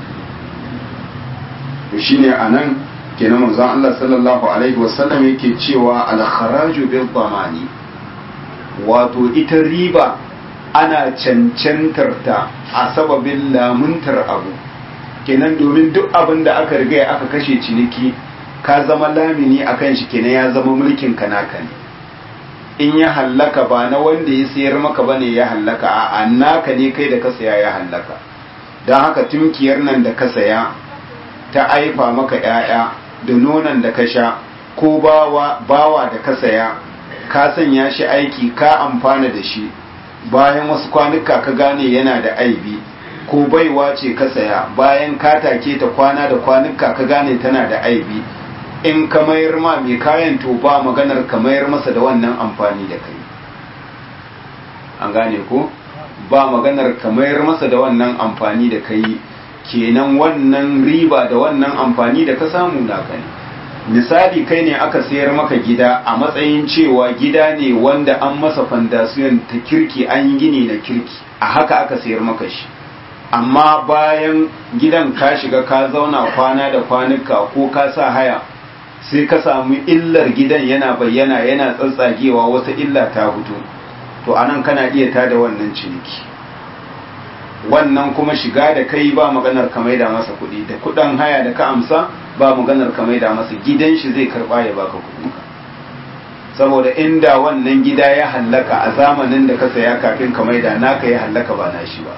to shine anan kenan manzon Allah sallallahu alaihi wasallam yake cewa al-kharaju bil dhamani wato ita riba ana cancantar ta a sababin lamuntar abu kenan domin duk abin da aka riga aka kashe ciniki ka zama lamini akan shi kenan ya zama mulkin ka naka ne in ya hallaka ba na wanda ya sayar maka bane ya hallaka a naka ne kai da ka saya ya hallaka don haka tunkiyar nan da ka saya ta aifa maka ‘ya'ya da nonon da ka sha ko bawa, bawa da ka saya ka sanya shi aiki ka amfana da shi bayan wasu kwanuka ka gane yana da aibi ko baiwa ce ka saya bayan ka take ta kwana da kwanuka ka gane tana da aibi in ka mayar ma mai kayan to ba maganar ka mayar masa da wannan amfani da kai an gane ko ba maganar ka mayar masa da wannan amfani da kai kenan wannan riba da wannan amfani da ka samu naka ne misali kai ne aka sayar maka gida a matsayin cewa gida ne wanda an masa fandasiyon ta kirki an yi gini na kirki a haka aka sayar maka shi amma bayan gidan ka shiga ka zauna kwana da kwanuka ko ka sa haya sai ka samu illar gidan yana bayyana yana tsatsagewa wata illa ta fito to anan kana iya tada wannan ciniki wannan kuma shiga da kai ba maganar ka maida masa kuɗi da kuɗin haya da ka amsa ba maganar ka maida masa gidan shi zai karɓa ya baka kuɗinka saboda inda wannan gida ya hallaka a zamanin da ka saya kafin ka maida naka ya hallaka ba na shi ba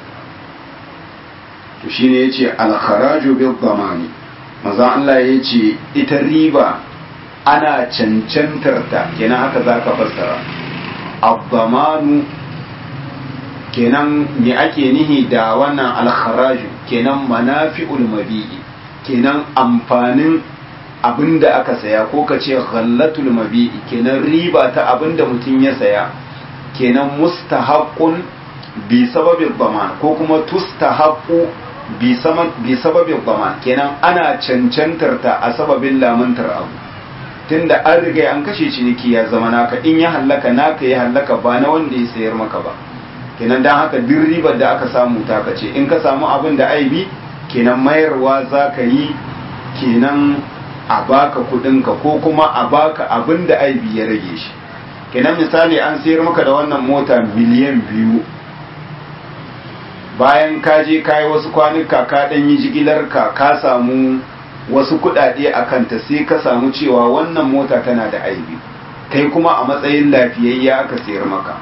to shine yace al-kharaju bil dhamani manzo Allah yace ita riba ana cancantar ta kenan haka zaka fassara ad-dhamanu kenan me ake nihi da wannan al-kharaju kenan manafi'ul mabi'i kenan amfanin abinda aka saya ko ka ce ghallatul mabi'i kenan riba ta abinda mutum ya saya kenan mustahaqqun bi sababin dhaman ko kuma tustahaqqu bi sababin bama kenan ana cancantar ta a sababin lamuntar abu tunda an riga an kashe ciniki ya zama naka in ya hallaka naka ya hallaka ba na wanda ya sayar maka ba kenan dan haka duk ribar da aka samu ta kace in ka samu abin da aibi kenan mayarwa za ka yi kenan a baka kudinka ko kuma a baka abin da aibi ya rage shi kenan misali an sayar maka da wannan mota miliyan biyu bayan ka je ka yi wasu kwanuka ka ɗan yi jigilar ka ka samu wasu kuɗaɗe a kanta sai ka samu cewa wannan mota tana da aibi kai kuma a matsayin lafiyayya aka sayar maka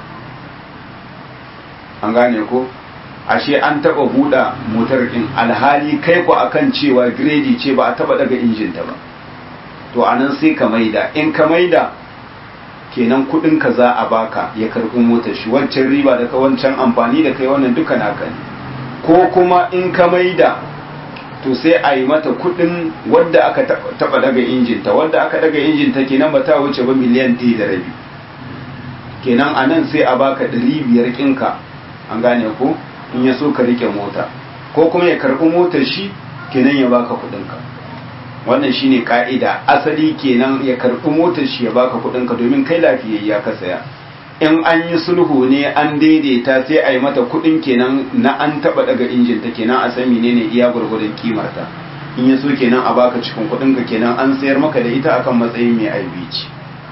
an gane ko ashe an taba buɗa motar ɗin alhali kai ku akan cewa giredi ce ba a taba daga injinta ba to anan sai ka maida in ka maida kenan kudin ka za a baka ya karɓi motar shi wancan riba da ka wancan amfani da kai wannan duka naka ne ko kuma in ka maida to sai a yi mata kudin wadda aka taba daga injinta wadda aka daga injinta kenan ba ta wuce ba miliyan ɗaya da rabi kenan anan sai a baka ɗari biyar ƙinka an gane ko in ya so ka rike mota ko kuma ya karɓi motar shi kenan ya baka kuɗinka wannan shine ka'ida asali kenan ya karɓi motar shi ya baka kuɗinka domin kai lafiyayya ka saya in an yi sulhu ne an daidaita sai a yi mata kuɗin kenan na an taɓa daga injin ta kenan a san menene iya gwargwadon kimarta in ya so kenan a baka cikin kuɗinka kenan an sayar maka da ita akan matsayin mai aibi ce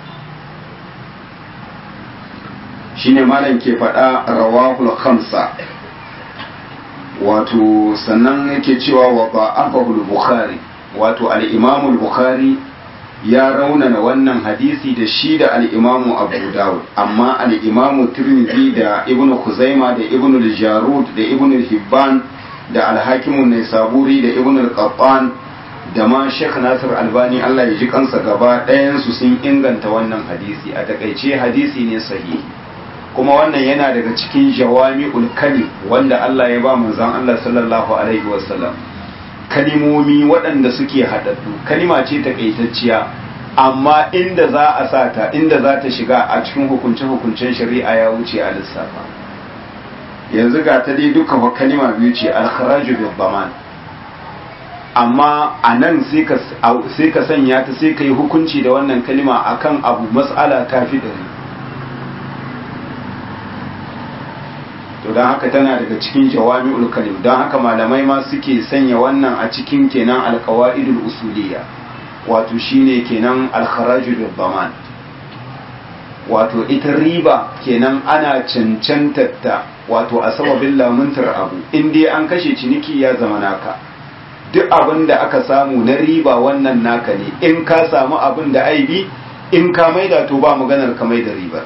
shine malam ke faɗa rawahul khamsa wato sannan yake cewa wa ba'afahul bukhari wato al-imamul bukhari ya raunana wannan hadisi da shi da al-imamu abu dawud amma al-imamu tirmidhi da ibnu khuzaima da ibnu al-jarud da ibnu hibban da al-hakim an-naisaburi da ibnu al-qattan da ma Sheikh Nasir Albani Allah ya ji kansa gaba ɗayan su sun inganta wannan hadisi a takaice hadisi ne sahihi kuma wannan yana daga cikin jawami'ul kalim wanda Allah ya ba manzon Allah sallallahu alaihi wasallam kalimomi waɗanda suke haɗaɗɗu kalima ce takaitacciya amma inda za a sa ta inda za ta shiga a cikin hukunce-hukuncen shari'a ya wuce a lissafa yanzu ga ta dai duka wa kalima biyu ce alkharaju bil baman amma a nan sai ka sanya ta sai ka yi hukunci da wannan kalima akan abu mas'ala ta fi ɗari to don haka tana daga cikin jawami'ul kalim don haka malamai ma suke sanya wannan a cikin kenan alqawaidul usuliyya wato shine kenan alkharaju bil baman wato ita riba kenan ana cancantatta wato a sababin lamuntar abu in dai an kashe ciniki ya zama naka duk abin da aka samu na riba wannan naka ne in ka samu abin da aibi in ka maida to ba maganar ka maida ribar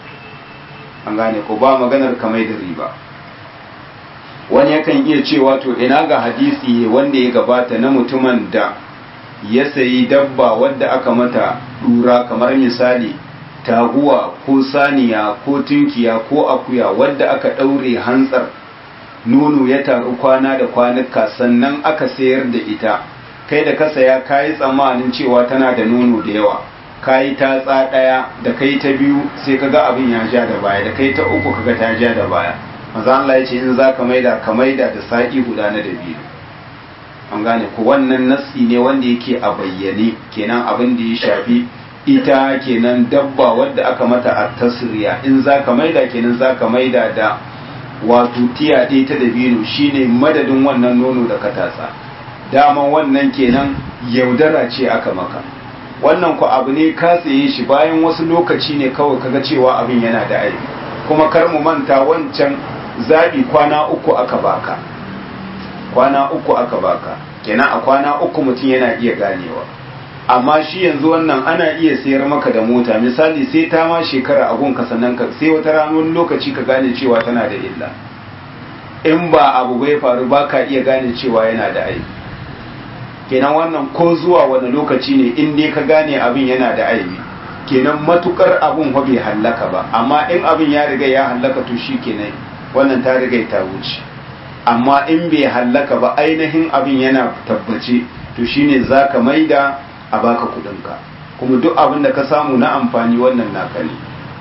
an gane ko ba maganar kamai da riba wani yakan iya cewa to ina ga hadisi wanda ya gabata na mutumin da ya sayi dabba wadda aka mata dura kamar misali taguwa ko saniya ko tunkiya ko akuya wadda aka ɗaure hantsar nono ya taru kwana da kwanuka sannan aka sayar da ita kai da ka saya kayi tsammanin cewa tana da nono da yawa kayi tatsa ɗaya da kai ta biyu sai kaga abin ya ja da baya da kai ta uku kaga ta ja da baya maza Allah ya ce in za ka maida ka maida da sa'i guda na da biyu an gane ko wannan nassi ne wanda yake a bayyane kenan abin da ya shafi ita kenan dabba wadda aka mata a tasiriya in za ka maida kenan za ka maida da wato tiya ɗaya ta dabino shine madadin wannan nono da ka tatsa daman wannan kenan yaudara ce aka maka wannan ku abu ne ka tsaye shi bayan wasu lokaci ne kawai kaga cewa abin yana da aibi kuma kar mu manta wancan zabi kwana uku aka baka kwana uku aka baka kenan a kwana uku mutum yana iya ganewa amma shi yanzu wannan ana iya sayar maka da mota misali sai ta ma shekara a gunka sannan ka sai wata ranar lokaci ka gane cewa tana da illa in ba abu bai faru ba ka iya gane cewa yana da aibi kenan wannan ko zuwa wani lokaci ne in dai ka gane abin yana da aibi kenan matukar abin fa bai hallaka ba amma in abin ya riga ya hallaka to shi kenan wannan ta riga ta wuce amma in bai hallaka ba ainihin abin yana tabbace to shine zaka maida a baka kudinka kuma duk abin da ka samu na amfani wannan naka ne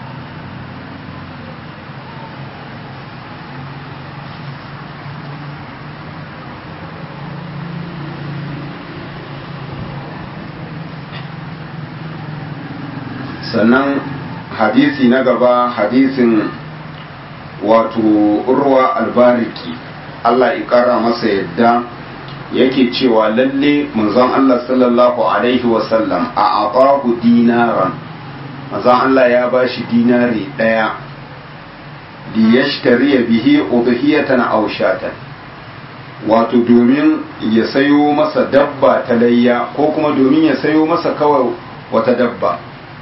sannan hadisi na gaba hadisin wato urwa albariki Allah ikara masa yadda yake cewa lalle manzon Allah sallallahu alaihi wasallam a atahu dinaran manzon Allah ya bashi dinari daya li yashtari bihi udhiyatan aw shatan wato domin ya sayo masa dabba ta layya ko kuma domin ya sayo masa kawai wata dabba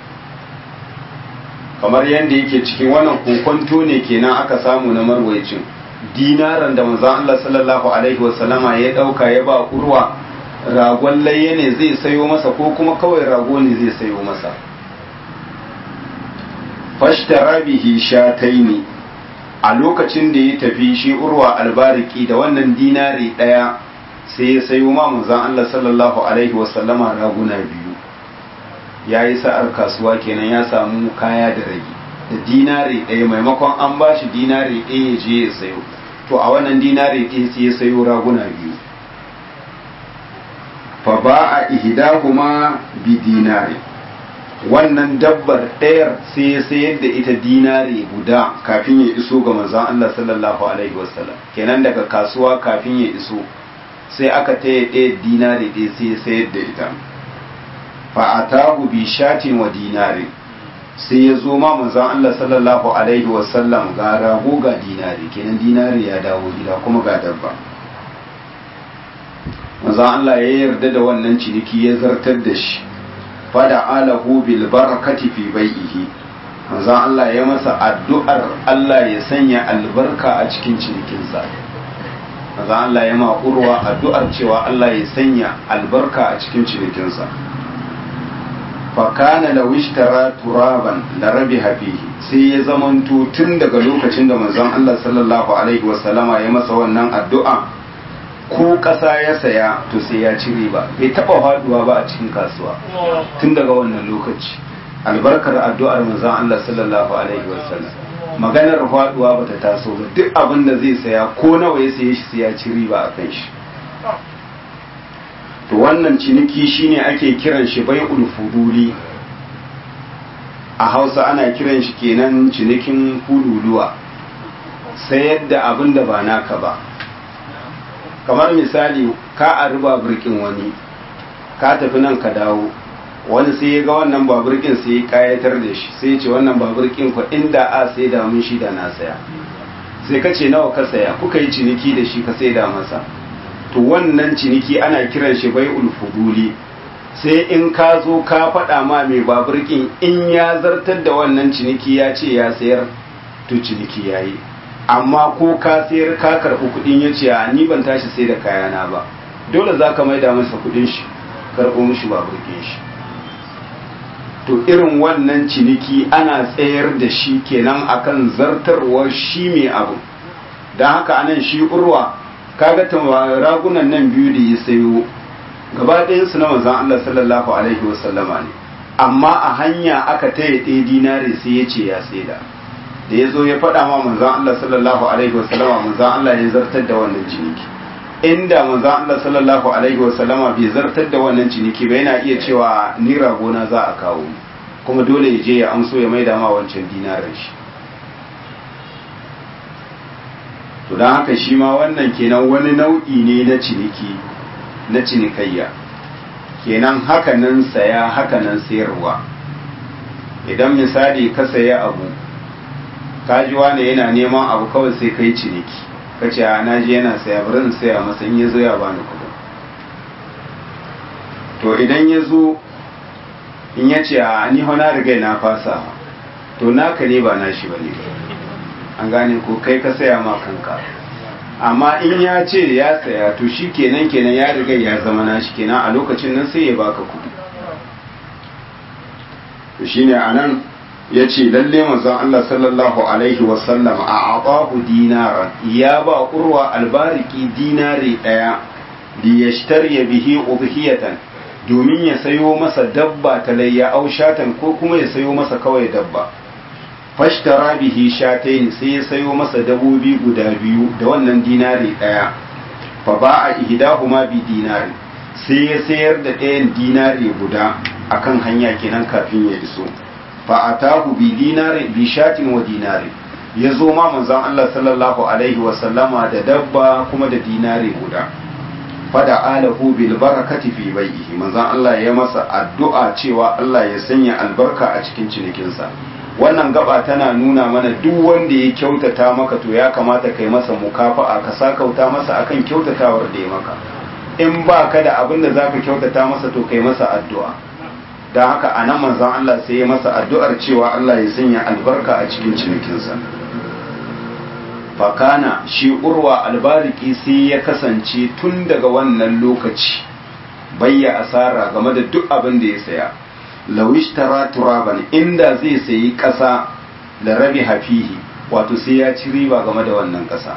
kamar yadda yake cikin wannan kokonto ne kenan aka samu na marwaicin dinaran da manzon Allah sallallahu alaihi wasallama ya dauka ya ba urwa ragon layya ne zai sayo masa ko kuma kawai rago ne zai sayo masa fashtara bihi shataini a lokacin da ya tafi shi urwa albariki da wannan dinari daya sai ya sayo ma manzon Allah sallallahu alaihi wasallama raguna biyu ya yi sa'ar kasuwa kenan ya samu kaya da rage da dinari ɗaya maimakon an ba shi dinari ɗaya ya je ya sayo to a wannan dinari ɗaya sai ya sayo raguna biyu fa ba a ihdahuma bi dinari wannan dabbar ɗayar sai ya sayar da ita dinari guda kafin ya iso ga manzon Allah sallallahu alaihi wasallam kenan daga kasuwa kafin ya iso sai aka taya ɗaya dinari ɗaya sai ya sayar da ita fa'atahu bi shatin wa dinari sai ya zo ma manzon Allah sallallahu alaihi wasallam ga rago ga dinari kenan dinari ya dawo gida kuma ga dabba manzon Allah ya yarda da wannan ciniki ya zartar da shi fada alahu bil barakati fi bai'ihi manzon Allah ya masa addu'ar Allah ya sanya albarka a cikin cinikinsa manzon Allah ya ma urwa addu'ar cewa Allah ya sanya albarka a cikin cinikinsa fakana da wishtara turaban da rabi hafihi sai ya zamanto tun daga lokacin da manzon Allah sallallahu alaihi wasallama ya masa wannan addu'a ko ƙasa ya saya to sai ya ci riba bai taɓa faduwa ba a cikin kasuwa tun daga wannan lokaci albarkar addu'ar manzon Allah sallallahu alaihi wasallam maganar faduwa bata taso ba duk abin da zai saya ko nawa ya saye shi sai ya ci riba a kan shi to wannan ciniki shine ake kiran shi bai'ul fuduli a hausa ana kiran shi kenan cinikin fululuwa sayar da abin da ba naka ba kamar misali ka a riba birkin wani ka tafi nan ka dawo wani sai ya ga wannan babirkin sai ya kayatar da shi sai ya ce wannan babirkin ku inda a sai da mun shi da na saya sai ka ce nawa ka saya kuka yi ciniki da shi ka sai da masa to wannan ciniki ana kiran shi bai ulfuduli sai in ka zo ka faɗa ma mai baburkin in ya zartar da wannan ciniki ya ce ya sayar to ciniki ya yi amma ko ka sayar ka karɓi kuɗin ya ce ni ban tashi sai da kayana ba dole za ka maida masa kuɗin shi karɓo mishi baburkin shi to irin wannan ciniki ana tsayar da shi kenan akan zartarwar shi mai abu don haka anan shi urwa kaga ragunan nan biyu da ya sayo gaba ɗayansu na manzan Allah sallallahu alaihi wasallama ne amma a hanya aka taya ɗaya dinari sai ya ce ya saida da ya zo ya faɗa ma manzan Allah sallallahu alaihi wasallama manzan Allah ya zartar da wannan ciniki inda manzan Allah sallallahu alaihi wasallama bai zartar da wannan ciniki ba yana iya cewa ni ragona za a kawo kuma dole ya je ya amso ya maida ma wancan dinarin shi to don haka shi ma wannan kenan wani nau'i ne na ciniki na cinikayya kenan hakanan saya hakanan sayarwa idan misali ka saya abu kajiwa ne yana neman abu kawai sai kai ciniki ka ce a naji yana saya bari in saya masa in ya zo ya bani kudin to idan ya zo in ya ce a ni hana riga na fasa to naka ne ba nashi ba ne an gane ko kai ka saya ma kanka amma in ya ce ya saya to shi kenan kenan ya riga ya zama nashi kenan a lokacin nan sai ya baka kudi to shine anan ya ce lalle manzon Allah sallallahu alaihi wasallam a abahu dinaran ya ba urwa albariki dinari daya li yashtari bihi ubhiyatan domin ya sayo masa dabba ta layya aushatan ko kuma ya sayo masa kawai dabba fashtara bihi shatayn sai ya sayo masa dabobi guda biyu da wannan dinari daya fa ba'a ihdahuma bi dinari sai ya sayar da ɗayan dinari guda akan hanya kenan kafin ya iso fa atahu bi dinari bi shatin wa dinari ya zo ma manzon Allah sallallahu alaihi wa sallama da dabba kuma da dinari guda fada alahu bil barakati fi bai'ihi manzon Allah ya masa addu'a cewa Allah ya sanya albarka a cikin cinikinsa wannan gaba tana nuna mana duk wanda ya kyautata maka to ya kamata kai masa mukafa'a ka sakauta masa akan kyautatawar da ya maka in ba ka da abin da zaka kyautata masa to kai masa addu'a don haka a nan manzon Allah sai ya masa addu'ar cewa Allah ya sanya albarka a cikin cinikinsa fakana shi urwa albariki sai ya kasance tun daga wannan lokaci bayya asara game da duk abin da ya saya lawishtara turaban inda zai sayi ƙasa da rabi hafihi wato sai ya ci riba game da wannan ƙasa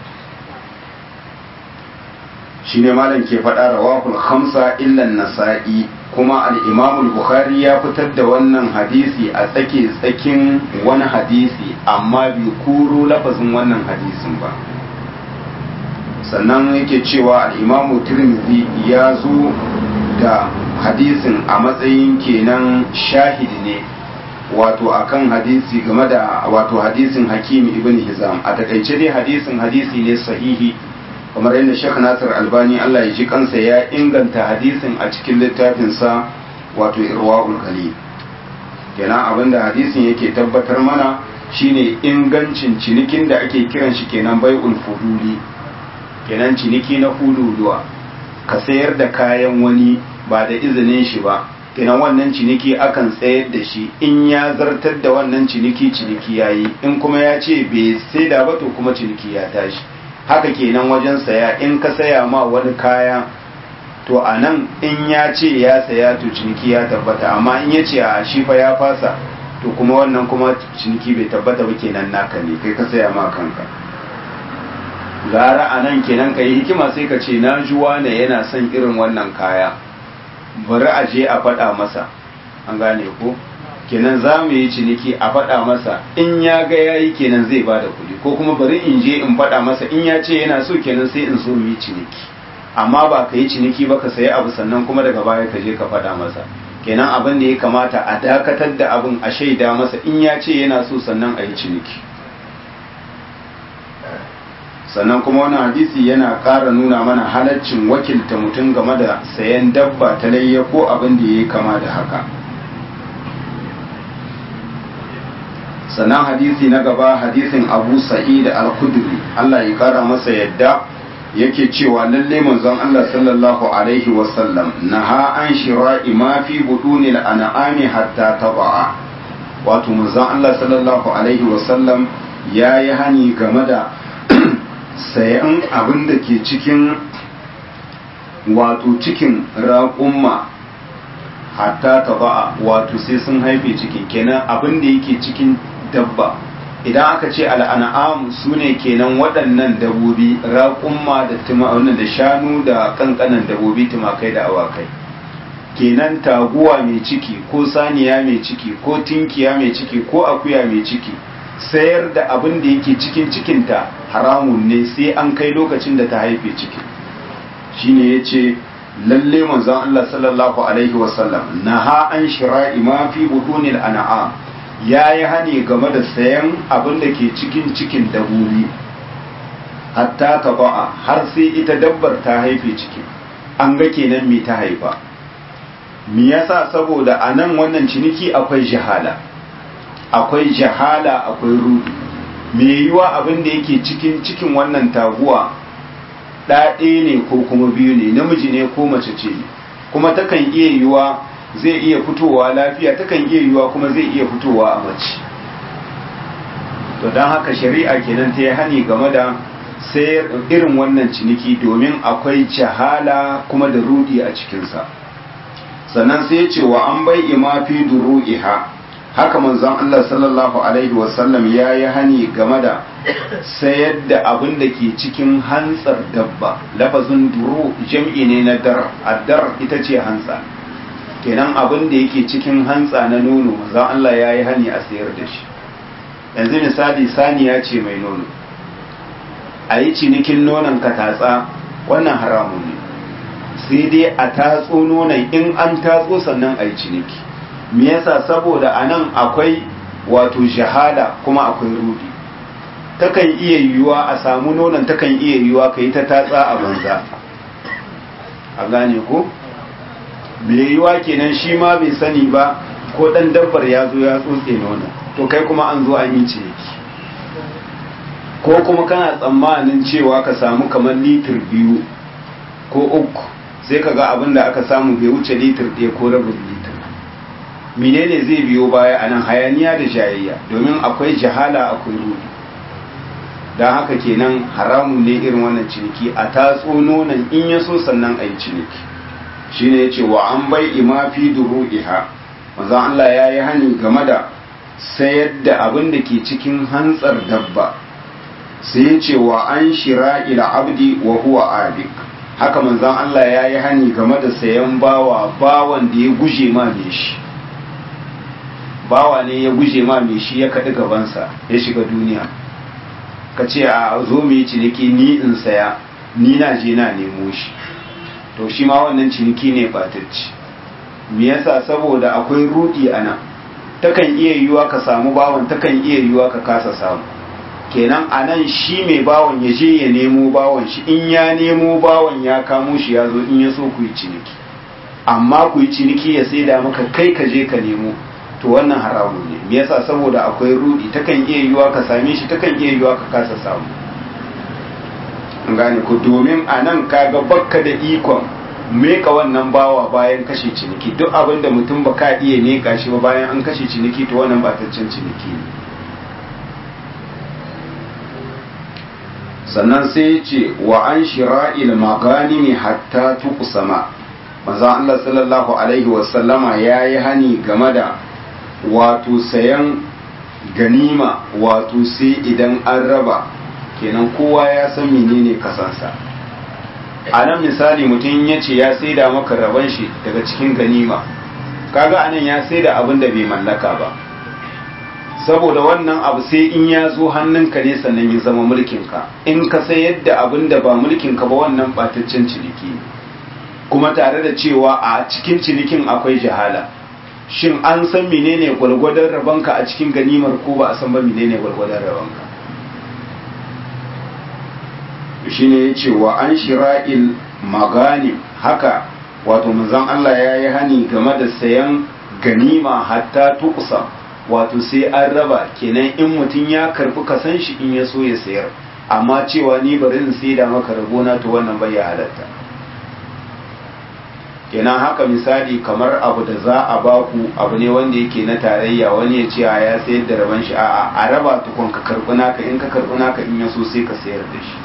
shi ne malam ke faɗa rawahul khamsa illan nasa'i kuma al'imamul bukhari ya fitar da wannan hadisi a tsake tsakin wani hadisi amma bai kuro lafazin wannan hadisin ba sannan yake cewa al'imamu tirmidhi ya zo da hadisin a matsayin kenan shahidi ne wato akan hadisi game da wato hadisin hakim ibn hizam a takaice dai hadisin hadisi ne sahihi kamar yadda Sheikh Nasir Albani Allah ya ji kansa ya inganta hadisin a cikin littafinsa wato Irwaul Galil kenan abinda hadisin yake tabbatar mana shine ingancin cinikin da ake kiran shi kenan bai'ul fuduli kenan ciniki na fuduluwa ka sayar da kayan wani ba da izinin shi ba kenan wannan ciniki akan tsayar da shi in ya zartar da wannan ciniki ciniki yayi in kuma ya ce bai sai da ba to kuma ciniki ya tashi haka kenan wajen saya in ka saya ma wani kaya to a nan in ya ce ya saya to ciniki ya tabbata amma in ya ce a shi fa ya fasa to kuma wannan kuma ciniki bai tabbata ba kenan naka ne kai ka saya ma kanka gara a nan kenan ka yi hikima sai ka ce na juwa ne yana son irin wannan kaya bari a je a faɗa masa an gane ko kenan za mu yi ciniki a faɗa masa in ya ga ya yi kenan zai ba da kuɗi ko kuma bari in je in faɗa masa in ya ce yana so kenan sai in so mu yi ciniki amma ba ka yi ciniki ba ka sayi abu sannan kuma daga baya ka je ka faɗa masa kenan abin da ya kamata a dakatar da abin a shaida masa in ya ce yana so sannan a yi ciniki sannan kuma wannan hadisi yana ƙara nuna mana halaccin wakilta mutum game da sayan dabba ta layya ko abin da ya yi kama da haka sannan hadisi na gaba hadisin abu sa'id al-khudri Allah ya kara masa yadda yake cewa lalle manzon Allah sallallahu alaihi wasallam naha an shira'i ma fi budunil an'ami hatta taba'a wato manzon Allah sallallahu alaihi wasallam yayi hani game da sayan abin da ke cikin wato cikin raƙumma hatta taba'a wato sai sun haife cikin kenan abin da yake cikin dabba idan aka ce al'an'am su ne kenan waɗannan dabobi raƙumma da wannan da shanu da ƙanƙanan dabobi tumakai da awakai kenan taguwa mai ciki ko saniya mai ciki ko tinkiya mai ciki ko akuya mai ciki sayar da abin da yake cikin cikinta haramun ne sai an kai lokacin da ta haife ciki shine ya ce lalle manzon Allah sallallahu alaihi wasallam naha an shira'i ma fi budunil an'am ya yi hani game da sayan abin da ke cikin cikin dabobi hatta ta ba'a har sai ita dabbar ta haife ciki an ga kenan me ta haifa me yasa saboda a nan wannan ciniki akwai jahala akwai jahala akwai rudu me yiwa abin da yake cikin cikin wannan taguwa ɗaɗe ne ko kuma biyu ne namiji ne ko mace ce ne kuma takan iya yiwa zai iya fitowa lafiya takan iya yiwa kuma zai iya fitowa a mace to don haka shari'a kenan ta yi hani game da sai irin wannan ciniki domin akwai jahala kuma da rudi a cikinsa sannan sai ce wa an bai ima fi duru'iha haka manzon Allah sallallahu alaihi wasallam ya yi hani game da sayar da abin da ke cikin hantsar dabba lafazin duru jam'i ne na dar addar ita ce hantsa kenan abin da yake cikin hantsa na nono manzon Allah ya yi hani a sayar da shi yanzu misali saniya ce mai nono a yi cinikin nonon ka tatsa wannan haramun ne sai dai a tatso nonon in an tatso sannan a yi ciniki me yasa saboda a nan akwai wato shahada kuma akwai rudi takan iya yiwuwa a samu nonon takan iya yiwuwa ka yi ta tatsa a banza a gane ko mai yiwuwa kenan shi ma bai sani ba ko dan dabbar ya zo ya tsotse nonon to to kai kuma an zo an yi ciniki ko kuma kana tsammanin cewa ka samu kamar litir biyu ko uku sai ka ga abin da aka samu bai wuce litir ɗaya ko rabin litir menene zai biyo baya a nan hayaniya da jayayya domin akwai jahala akwai rudi don haka kenan haramun ne irin wannan ciniki a tatso nonon in ya so sannan a yi ciniki shine ya ce wa an bai ima fi duru'iha maza Allah ya yi hani game da sayar da abin da ke cikin hantsar dabba sai ya ce wa an shira ila abdi wa huwa abik haka manzan Allah ya yi hani game da sayan bawa bawan da ya guje ma mai shi bawa ne ya guje ma mai shi ya kaɗi gabansa ya shiga duniya ka ce a zo mu yi ciniki ni in saya ni na je na nemo shi to shi ma wannan ciniki ne batacci me yasa saboda akwai rudi a nan takan iya yiwuwa ka samu bawan takan iya yiwuwa ka kasa samu kenan a nan shi mai bawan ya je ya nemo bawan shi in ya nemo bawan ya kamo shi ya zo in ya so ku yi ciniki amma ku yi ciniki ya sai da maka kai ka je ka nemo to wannan haramun ne me yasa saboda akwai rudi takan iya yiwuwa ka same shi takan iya yiwuwa ka kasa samu an gane ku domin a nan kaga bakka da ikon meka wannan bawa bayan kashe ciniki duk abin da mutum ba ka iya meka shi ba bayan an kashe ciniki to wannan bataccen ciniki ne sannan sai ya ce wa an shira'il maganimi hatta tuqsama manzo Allah sallallahu alaihi wasallama yayi hani game da wato sayan ganima wato sai idan an raba kenan kowa ya san menene kasansa a nan misali mutum ya ce ya saida maka raban shi daga cikin ganima kaga anan ya saida abin da bai mallaka ba saboda wannan abu sai in ya zo hannunka ne sannan ya zama mulkinka in ka sayar da abin da ba mulkinka ba wannan bataccen ciniki kuma tare da cewa a cikin cinikin akwai jahala shin an san menene gwalgwadon rabanka a cikin ganimar ko ba a san ba menene gwalgwadon rabanka shine ya ce wa an shira'il maganim haka wato manzon Allah ya yi hani game da sayan ganima hatta tukusa wato sai an raba kenan in mutum ya karbi kasan shi in ya so ya sayar amma cewa ni bari in sai da maka rabona to wannan bai ya halatta kenan haka misali kamar abu da za a baku abu ne wanda yake na tarayya wani ya ce ya sayar da raban shi a'a a raba tukun ka karbi naka in ka karbi naka in ya so sai ka sayar da shi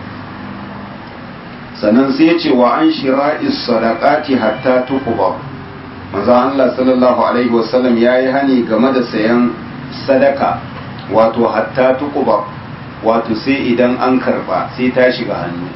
sannan sai ce wa an shira'is sadaqati hatta tuqba manzo Allah sallallahu alaihi wasallam yayi hani game da sayan sadaka wato hatta tuqba wato sai idan an karba sai ta shiga hannu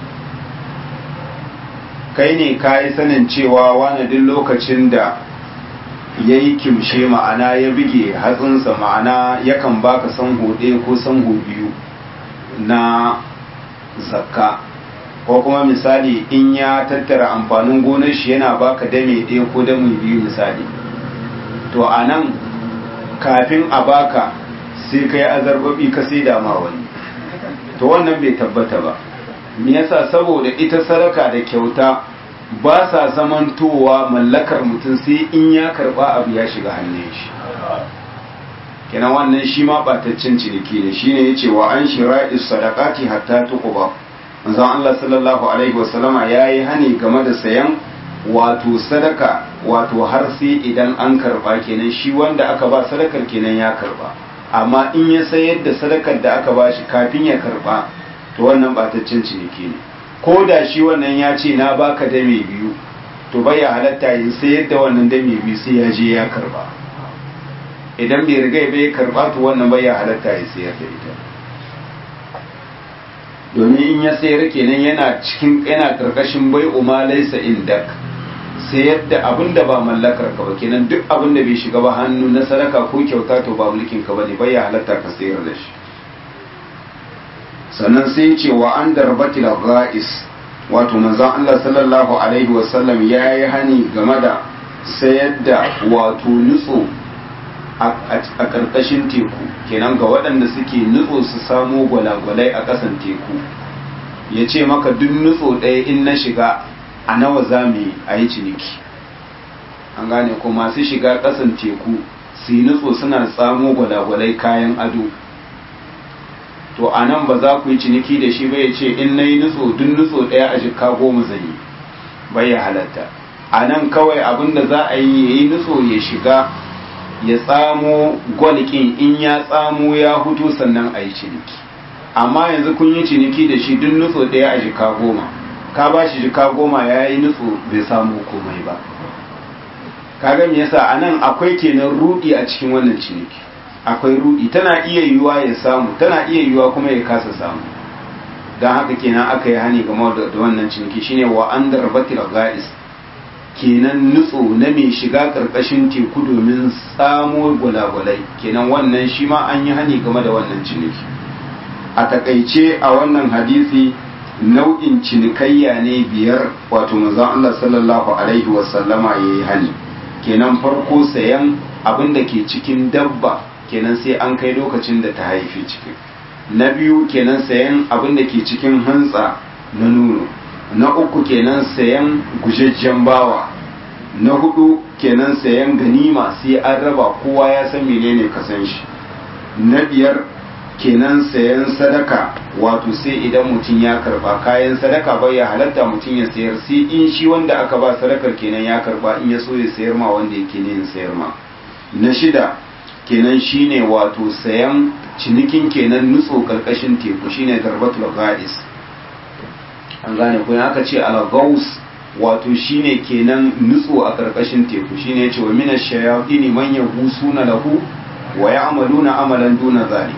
kai ne kayi sanin cewa wani duk lokacin da ya yi kimshe ma'ana ya bige hatsinsa ma'ana yakan baka sanho ɗaya ko sanho biyu na zakka ko kuma misali in ya tattara amfanin gonar shi yana baka dame ɗaya ko dame biyu misali to a nan kafin a baka sai ka yi azarbabi ka sai dama wani to wannan bai tabbata ba me yasa saboda ita sadaka da kyauta ba sa zamantowa mallakar mutum sai in ya karba abu ya shiga hannun shi kenan wannan shi ma bataccen ciniki ne shine yace wa an shira'is sadaqati hatta tuqba manzon Allah sallallahu alaihi wasallama yayi hani game da sayan wato sadaka wato har sai idan an karba kenan shi wanda aka ba sadakar kenan ya karba amma in ya sayar da sadakar da aka ba shi kafin ya karba to wannan bataccen ciniki ne ko da shi wannan ya ce na baka dame biyu to bai ya halatta yin sayar da wannan dame biyu sai ya je ya karba idan bai riga bai karba to wannan bai ya halatta ya sayar da ita domin in ya sayar kenan yana cikin yana karkashin bai umma laysa indak sayar da abin da ba mallakar ka ba kenan duk abin da bai shiga ba hannu na sadaka ko kyauta to ba mulkin ka bane bai ya halatta ka sayar da shi sannan sai ce wa an darbatil ghais wato manzon Allah sallallahu alaihi wasallam ya yi hani game da sayar da wato nutso a ƙarƙashin teku kenan ga waɗanda suke nutso su samo gwalagwalai a ƙasan teku ya ce maka duk nutso ɗaya in na shiga a nawa za mu yi a yi ciniki an gane ko masu shiga ƙasan teku su yi nutso suna tsamo gwalagwalai kayan ado to a nan ba za ku yi ciniki da shi bai ce in na yi nutso duk nutso ɗaya a jika goma zan yi bai ya halatta a nan kawai abin da za a yi ya yi nutso ya shiga ya tsamo gwalƙin in ya tsamo ya hutu sannan a yi ciniki amma yanzu kun yi ciniki da shi duk nutso ɗaya a jika goma ka ba shi jika goma ya yi nutso bai samu komai ba kaga me yasa a nan akwai kenan rudi a cikin wannan ciniki akwai rudi tana iya yiwuwa ya samu tana iya yiwuwa kuma ya kasa samu don haka kenan aka yi hani game da wannan ciniki shine wa an darbatil ga'is kenan nutso na mai shiga karkashin teku domin samo gwalagwalai kenan wannan shi ma an yi hani game da wannan ciniki a takaice a wannan hadisi nau'in cinikayya ne biyar wato manzon Allah sallallahu alaihi wasallama yayi hani kenan farko sayan abin da ke cikin dabba kenan sai an kai lokacin da ta haifi cikin na biyu kenan sayan abin da ke cikin hantsa na nono na uku kenan sayan gujejjen bawa na hudu kenan sayan ganima sai an raba kowa ya san menene kasan shi na biyar kenan sayan sadaka wato sai idan mutum ya karba kayan sadaka bai ya halatta mutum ya sayar sai in shi wanda aka ba sadakar kenan ya karba in ya so ya sayar ma wanda yake ne sayar ma na shida kenan shine wato sayan cinikin kenan nutso karkashin teku shine darbatul ga'is an gane ko aka ce al-gaus wato shine kenan nutso a karkashin teku shine yace wa minash shayatin man yahusuna lahu wa ya'maluna amalan duna zalik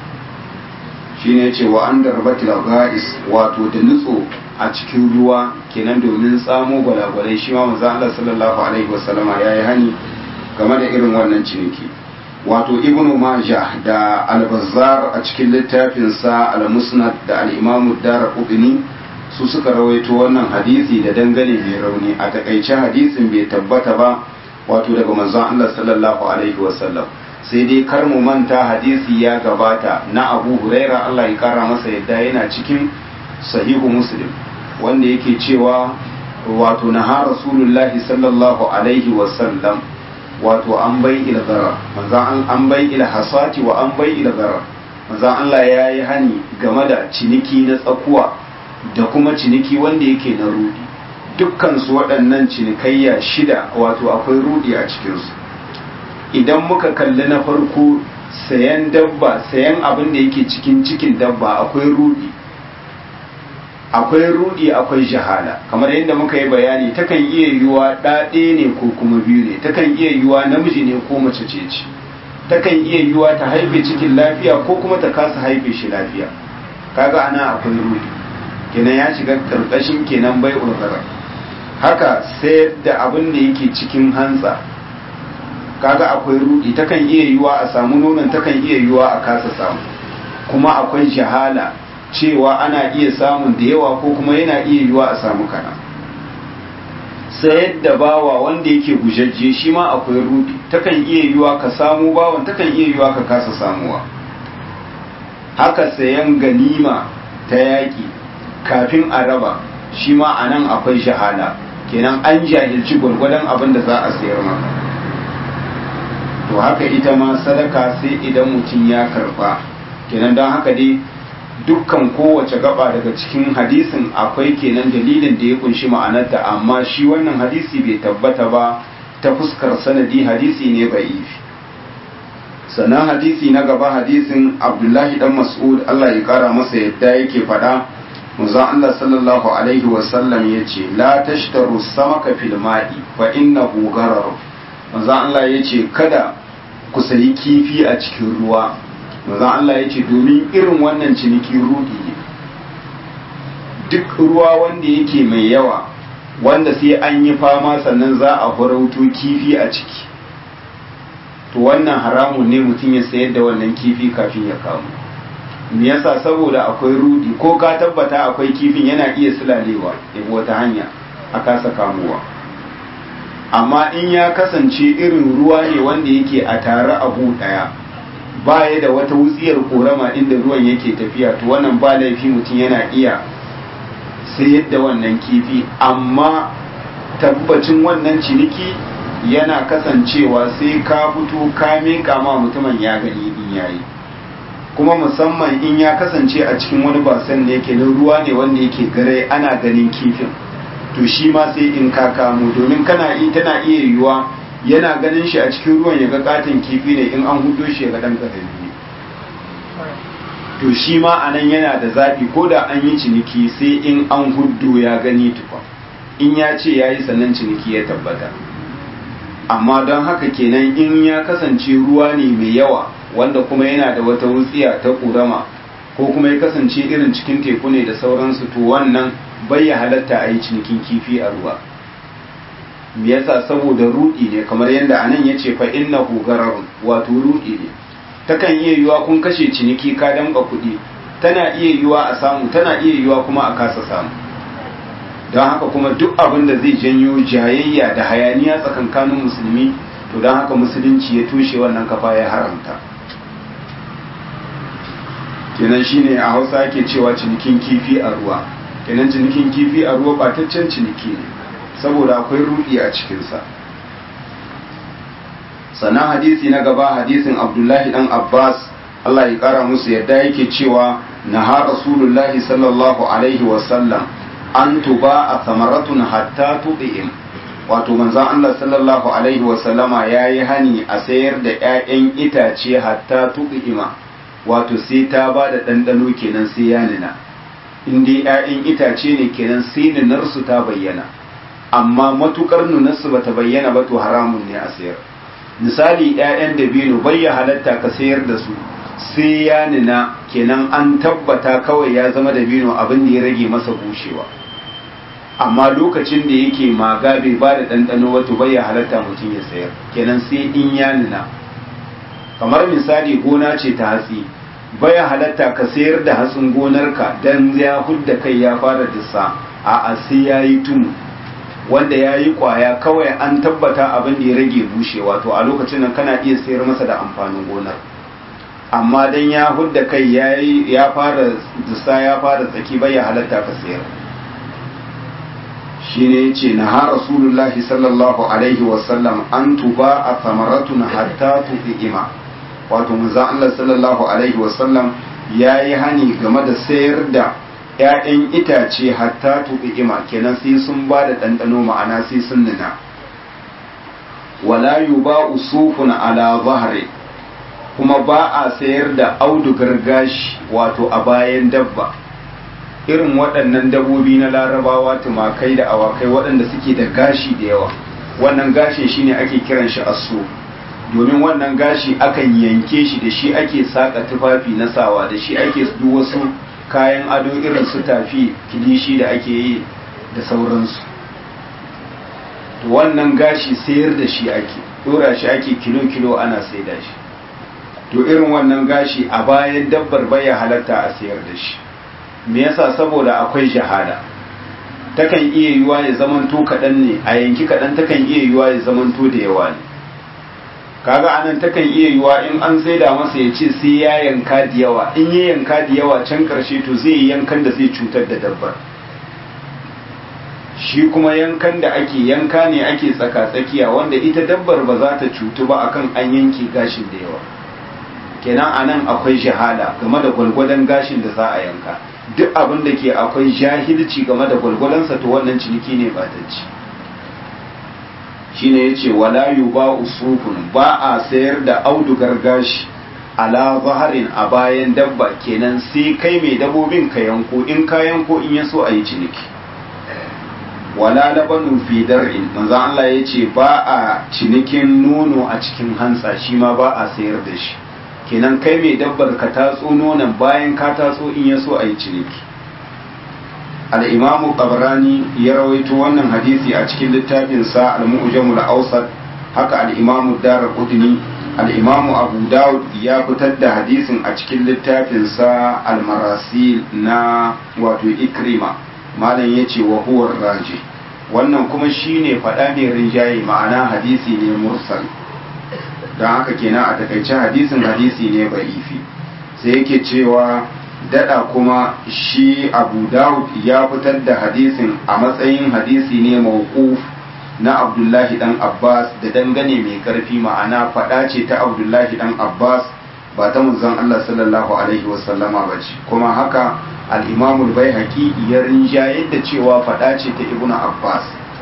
shine yace wa an darbatil ga'is wato da nutso a cikin ruwa kenan domin tsamo gwalagwalai shi ma manzo Allah sallallahu alaihi wasallama yayi hani game da irin wannan ciniki wato ibnu majah da al-bazzar a cikin littafin sa al-musnad da al-imam ad-darqutni su suka rawaito wannan hadisi da dangane mai rauni a takaice hadisin bai tabbata ba wato daga manzon Allah sallallahu alaihi wasallam sai dai kar mu manta hadisi ya gabata na Abu Huraira Allah ya kara masa yadda yana cikin sahihu Muslim wanda yake cewa wato na Rasulullahi sallallahu alaihi wasallam wato an bai ila zarar manzan an bai ila hasati wa an bai ila zarar manzan Allah ya yi hani game da ciniki na tsakuwa da kuma ciniki wanda yake na rudi dukkansu waɗannan cinikayya shida wato akwai rudi a cikinsu idan muka kalli na farko sayan dabba sayan abin da yake cikin cikin dabba akwai rudi akwai rudi akwai jahala kamar yadda muka yi bayani takan iya yiwuwa ɗaɗe ne ko kuma biyu ne takan iya yiwuwa namiji ne ko mace ce ce takan iya yiwuwa ta haife cikin lafiya ko kuma ta kasa haife shi lafiya kaga ana akwai rudi kenan ya shiga karkashin kenan bai ulgara haka sayar da abin da yake cikin hantsa kaga akwai rudi takan iya yiwuwa a samu nonon takan iya yiwuwa a kasa samu kuma akwai jahala cewa ana iya samun da yawa ko kuma yana iya yiwa a samu kana sayar da bawa wanda yake gujajje shi ma akwai rudi takan iya yiwa ka samu bawan takan iya yiwa ka kasa samuwa haka sayan ganima ta yaƙi kafin a raba shi ma a nan akwai shahada kenan an jahilci gwargwadon abin da za a sayar maka to haka ita ma sadaka sai idan mutum ya karba kenan don haka dai dukkan kowace gaba daga cikin hadisin akwai kenan dalilin da ya kunshi ma'anarta amma shi wannan hadisi bai tabbata ba ta fuskar sanadi hadisi ne ba'ifi sannan hadisi na gaba hadisin abdullahi dan mas'ud Allah ya kara masa yadda yake faɗa manzon Allah sallallahu alaihi wasallam ya ce la tashtaru samaka fil ma'i fa innahu gharar manzon Allah ya ce kada ku sayi kifi a cikin ruwa manzon Allah ya ce domin irin wannan ciniki rudi ne duk ruwa wanda yake mai yawa wanda sai an yi fama sannan za a farauto kifi a ciki to wannan haramun ne mutum ya sayar da wannan kifi kafin ya kamu me yasa saboda akwai rudi ko ka tabbata akwai kifin yana iya sulalewa ya wata hanya a kasa kamuwa amma in ya kasance irin ruwa ne wanda yake a tare abu daya baya da wata wutsiyar korama inda ruwan yake tafiya to wannan ba laifi mutum yana iya sayar da wannan kifi amma tabbacin wannan ciniki yana kasancewa sai ka fito ka miƙa ma mutumin ya gani in yayi kuma musamman in ya kasance a cikin wani basan ne yake na ruwa ne wanda yake gare ana ganin kifin to shi ma sai in ka kamo domin kana yi tana iya yiwuwa yana ganin shi a cikin ruwan ya ga katin kifi ne in an hudo shi ya ga dan karami to shi ma anan yana da zafi ko da an yi ciniki sai in an huddo ya gani tufa in ya ce ya yi sannan ciniki ya tabbata amma don haka kenan in ya kasance ruwa ne mai yawa wanda kuma yana da wata wutsiya ta ƙurama ko kuma ya kasance irin cikin teku ne da sauransu to wannan bai ya halatta a yi cinikin kifi a ruwa me yasa saboda rudi ne kamar yadda anan ya ce fa innahu gararun wato rudi ne takan iya yiwa kun kashe ciniki ka damka kuɗi tana iya yiwa a samu tana iya yiwa kuma a kasa samu don haka kuma duk abin da zai janyo jayayya da hayaniya tsakankanin musulmi to don haka musulunci ya tushe wannan kafa ya haramta kenan shine a hausa ake cewa cinikin kifi a ruwa kenan cinikin kifi a ruwa bataccen ciniki ne saboda akwai rudi a cikinsa sannan hadisi na gaba hadisin abdullahi dan abbas allah ya kara musu yadda yake cewa na ha rasulullahi sallallahu alaihi wasallam an tuba a samaratun hatta tuɗi'im wato manzan allah sallallahu alaihi wasallama ya yi hani a sayar da 'ya'yan itace hatta tuɗi'ima wato sai ta ba da ɗanɗano kenan sai ya nina in dai 'ya'yan itace ne kenan sai ninarsu ta bayyana amma matukar nunarsu bata bayyana ba to haramun ne a sayar misali 'ya'yan dabino bai ya halatta ka sayar da su sai ya nina kenan an tabbata kawai ya zama dabino abin da ya rage masa bushewa amma lokacin da yake maga bai ba da ɗanɗano wato bai ya halatta mutum ya sayar kenan sai in ya nina kamar misali gona ce ta hatsi bai halatta ka sayar da hatsin gonarka dan ya hudda kai ya fara dissa a sai ya yi tumu wanda ya yi kwaya kawai an tabbata abin da ya rage bushewa to a lokacin nan kana iya sayar masa da amfanin gonar amma dan ya hudda kai ya fara dusa ya fara tsaki bai ya halatta ka sayar shine yace na ha rasulullahi sallallahu alaihi wasallam an tuba a samaratun hatta tu'ima wato manzo Allah sallallahu alaihi wasallam yayi hani game da sayar da ‘ya'yan itace hatta tu'ima kenan sai sun ba da ɗanɗano ma'ana sai sun nuna wala yuba usufun ala zahri kuma ba a sayar da audugar gashi wato a bayan dabba irin waɗannan dabbobi na larabawa tumakai da awakai waɗanda suke da gashi da yawa wannan gashin shine ake kiran shi asu domin wannan gashi akan yanke shi da shi ake saka tufafi na sawa da shi ake duk wasu kayan ado irin su tafi kilishi da ake yi da sauransu to wannan gashi sayar da shi ake dora shi ake kilo-kilo ana saida shi to irin wannan gashi a bayan dabbar baya halatta a sayar da shi me yasa saboda akwai shahada takan iya yiwa ya zamanto kaɗan ne a yanki kaɗan takan iya yiwa ya zamanto da yawa ne kaga anan takan iya yiwa in an saida masa ya ce sai ya yanka da yawa in ya yanka da yawa can karshe to zai yi yankan da zai cutar da dabbar shi kuma yankan da ake yanka ne ake tsaka-tsakiya wanda ita dabbar ba za ta cutu ba akan an yanke gashin da yawa kenan anan akwai shahada game da gwalgwadon gashin da za a yanka duk abin da ke akwai jahilci game da gwalgwadonsa to wannan ciniki ne ba ta ci shine yace wala yuba usufun ba a sayar da audugar gashi ala zaharin a bayan dabba kenan sai kai mai dabobin ka yanko in ka yanko in ya so a yi ciniki wala labanu fi dar'in manzo Allah yace ba a cinikin nono a cikin hantsa shi ma ba a sayar da shi kenan kai mai dabbar ka tatso nonon bayan ka tatso in ya so a yi ciniki al'imamu ƙabrani ya rawaito wannan hadisi a cikin littafinsa al-mu'jamul awsat haka al'imamu darar kudini al'imamu abu dawud ya fitar da hadisin a cikin littafinsa al-marasil na wato ikrima malam ya ce wa huwar raji wannan kuma shine faɗa mai rinjaye ma'ana hadisi ne mursal don haka kenan a takaice hadisin hadisi ne ba'ifi sai yake cewa dada kuma shi abu dawud ya fitar da hadisin a matsayin hadisi ne mawquf na abdullahi dan abbas da dangane mai karfi ma'ana faɗa ce ta abdullahi dan abbas ba ta manzon allah sallallahu alaihi wasallama ba ce kuma haka al'imamul bai haƙi ya rinjaye da cewa faɗa ce ta ibnu abbas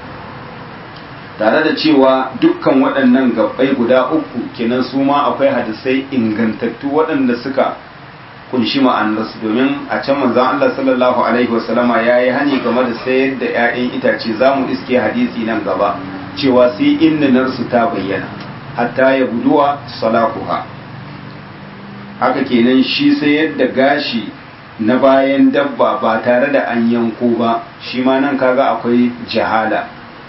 tare da cewa dukkan waɗannan gabbai guda uku kenan su ma akwai hadisai ingantattu waɗanda suka kunshi ma'anarsu domin a can manzon Allah sallallahu alaihi wasallama ya yi hani game da sayar da 'ya'yan itace za mu iske hadisi nan gaba cewa sai innanarsu ta bayyana hatta ya guduwa salakuha haka kenan shi sayar da gashi na bayan dabba ba tare da an yanko ba shi ma nan kaga akwai jahala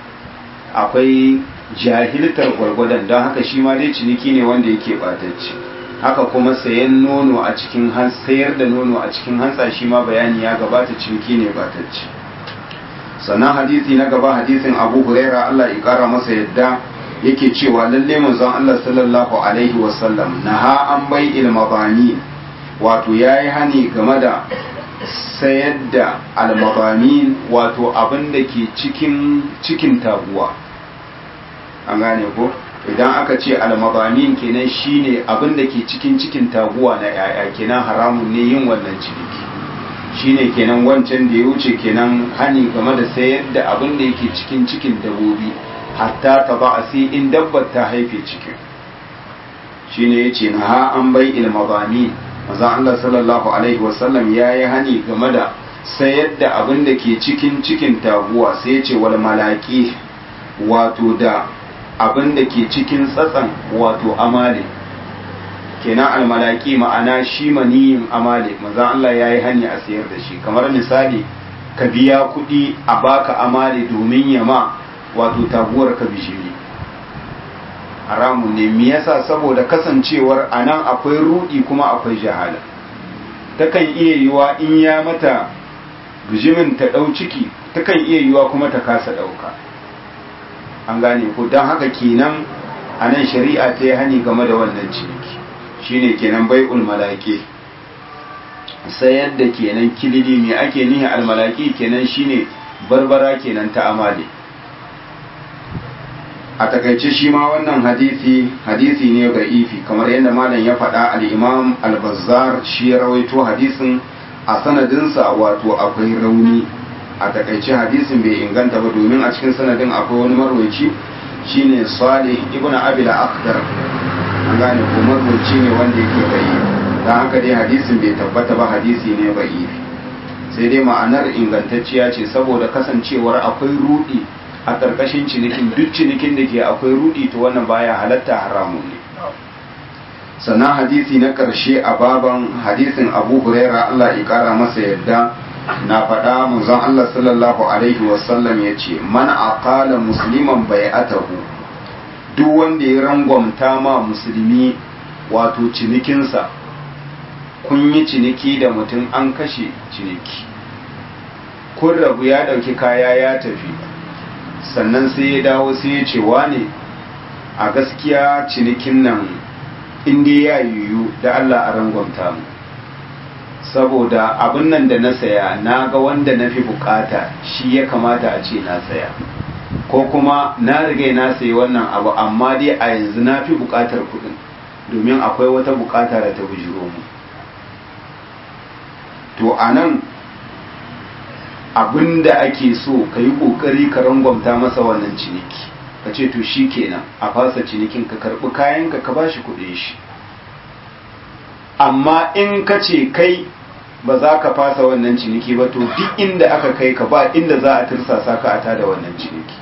akwai jahiltar gwargwadon don haka shi ma dai ciniki ne wanda yake batacci haka kuma sayan nono a cikin sayar da nono a cikin hantsa shi ma bayani ya gabata ciniki ne batacci sannan hadisi na gaba hadisin abu huraira allah ya kara masa yadda yake cewa lalle manzon allah sallallahu alaihi wasallam naha an bai ilmabani wato yayi hani game da sayar da almabamin wato abin da ke cikin cikin taguwa an gane ko idan aka ce almabamin kenan shine abin da ke cikin cikin taguwa na yaya kenan haramun ne yin wannan ciniki shine kenan wancan da ya wuce kenan hani game da sayar da abin da yake cikin cikin dabobi hatta ta ba a sai in dabbar ta haife cikin shine yace na ha an bai ilmabamin manzon Allah sallallahu alaihi wasallam ya yi hani game da sayar da abin da ke cikin cikin taguwa sai ya ce wal malaki wato da abin da ke cikin tsatsan wato amale kenan almalaki ma'ana shi maniyin amale manzon Allah ya yi hani a sayar da shi kamar misali ka biya kuɗi a baka amale domin yama wato taguwar ka bishiri haramun ne me yasa saboda kasancewar anan akwai rudi kuma akwai jahala takan iya yiwa in ya mata bijimin ta ɗau ciki takan iya yiwa kuma ta kasa ɗauka an gane ko don haka kenan a nan shari'a ta yi hani game da wannan ciniki shine kenan bai ulmalaki sayar da kenan kilili me ake nihi almalaki kenan shine barbara kenan ta amale a takaice shi ma wannan hadisi hadisi ne ga ifi kamar yadda malam ya faɗa al-imam al-bazzar shi ya rawaito hadisin a sanadinsa wato akwai rauni a takaice hadisin bai inganta ba domin a cikin sanadin akwai wani marwaci shine salih ibn abil akhdar an gane ko marwaci ne wanda yake bai dan haka dai hadisin bai tabbata ba hadisi ne ba ifi sai dai ma'anar ingantacciya ce saboda kasancewar akwai rudi a ƙarƙashin cinikin duk cinikin da ke akwai rudi to wannan baya halatta haramun ne sannan hadisi na ƙarshe a baban hadisin abu huraira allah ya ƙara masa yadda na faɗa manzon allah sallallahu alaihi wasallam ya ce man aqala musliman bai'atahu duk wanda ya rangwamta ma musulmi wato cinikinsa kun yi ciniki da mutum an kashe ciniki kun rabu ya ɗauki kaya ya tafi sannan sai ya dawo sai ya ce wane a gaskiya cinikin nan inda ya yiwu da Allah a rangwamta mu saboda abin nan da na saya na ga wanda na fi bukata shi ya kamata a ce na saya ko kuma na riga na sayi wannan abu amma dai a yanzu na fi bukatar kudin domin akwai wata bukata da ta bujiro mu to a nan abin da ake so ka yi ƙoƙari ka rangwamta masa wannan ciniki ka ce to shi kenan a fasa cinikin ka karɓi kayanka ka ba shi kuɗin shi amma in ka ce kai ba za ka fasa wannan ciniki ba to duk inda aka kai ka ba inda za a tirsasa ka a tada wannan ciniki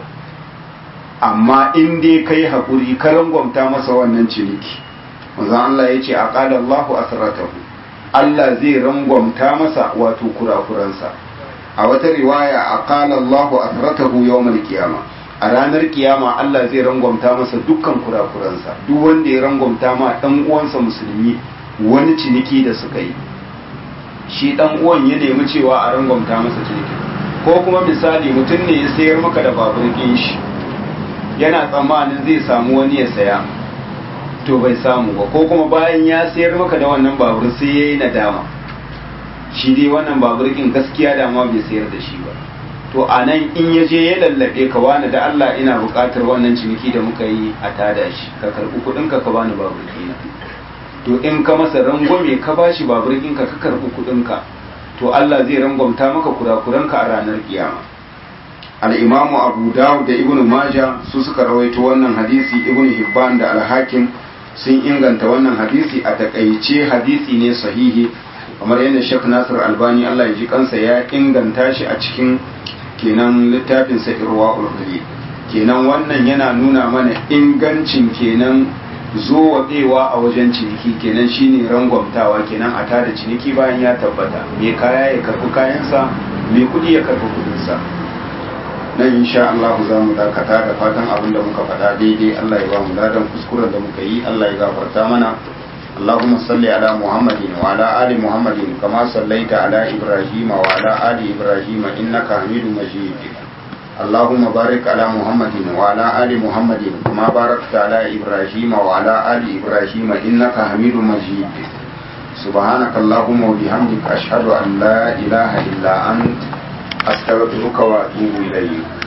amma in dai kai haƙuri ka rangwamta masa wannan ciniki manzon Allah ya ce a ƙada Allahu asratahu Allah zai rangwamta masa wato kurakuransa a wata riwaya a ƙala Allahu asratahu yawmal qiyama a ranar kiyama Allah zai rangwamta masa dukkan kurakuransa duk wanda ya rangwamta ma dan uwansa musulmi wani ciniki da suka yi shi dan uwan ya nemi cewa a rangwamta masa ciniki ko kuma misali mutum ne ya sayar maka da babur shi yana tsammanin zai samu wani ya saya to bai samu ba ko kuma bayan ya sayar maka da wannan babur sai ya yi nadama shi dai wannan babur kin gaskiya da ma bai sayar da shi ba to a nan in ya je ya lallabe ka wani da Allah ina buƙatar wannan ciniki da muka yi a tada shi ka karɓi kuɗinka ka bani babur ɗina to in ka masa rangwame ka bashi babur ɗinka ka karɓi kuɗinka to Allah zai rangwamta maka kurakuranka a ranar kiyama al-imamu abu dawud da ibnu maja su suka rawaito wannan hadisi ibnu hibban da al-hakim sun inganta wannan hadisi a takaice hadisi ne sahihi kamar yadda Sheikh Nasir Albani Allah ya ji kansa ya inganta shi a cikin kenan littafin sa Irwaul Qalil kenan wannan yana nuna mana ingancin kenan zowaɗewa a wajen ciniki kenan shine rangwamtawa kenan a tada ciniki bayan ya tabbata me kaya ya karɓi kayansa me kuɗi ya karɓi kuɗinsa nan insha Allah za mu dakata da fatan abin da muka faɗa daidai Allah ya ba mu ladan kuskuren da muka yi Allah ya gafarta mana اللهم صل على محمد وعلى آل محمد كما صليت على إبراهيم وعلى آل إبراهيم إنك حميد مجيد اللهم بارك على محمد وعلى آل محمد كما باركت على إبراهيم وعلى آل إبراهيم إنك حميد مجيد سبحانك اللهم وبحمدك أشهد أن لا إله إلا أنت أستغفرك وأتوب إليك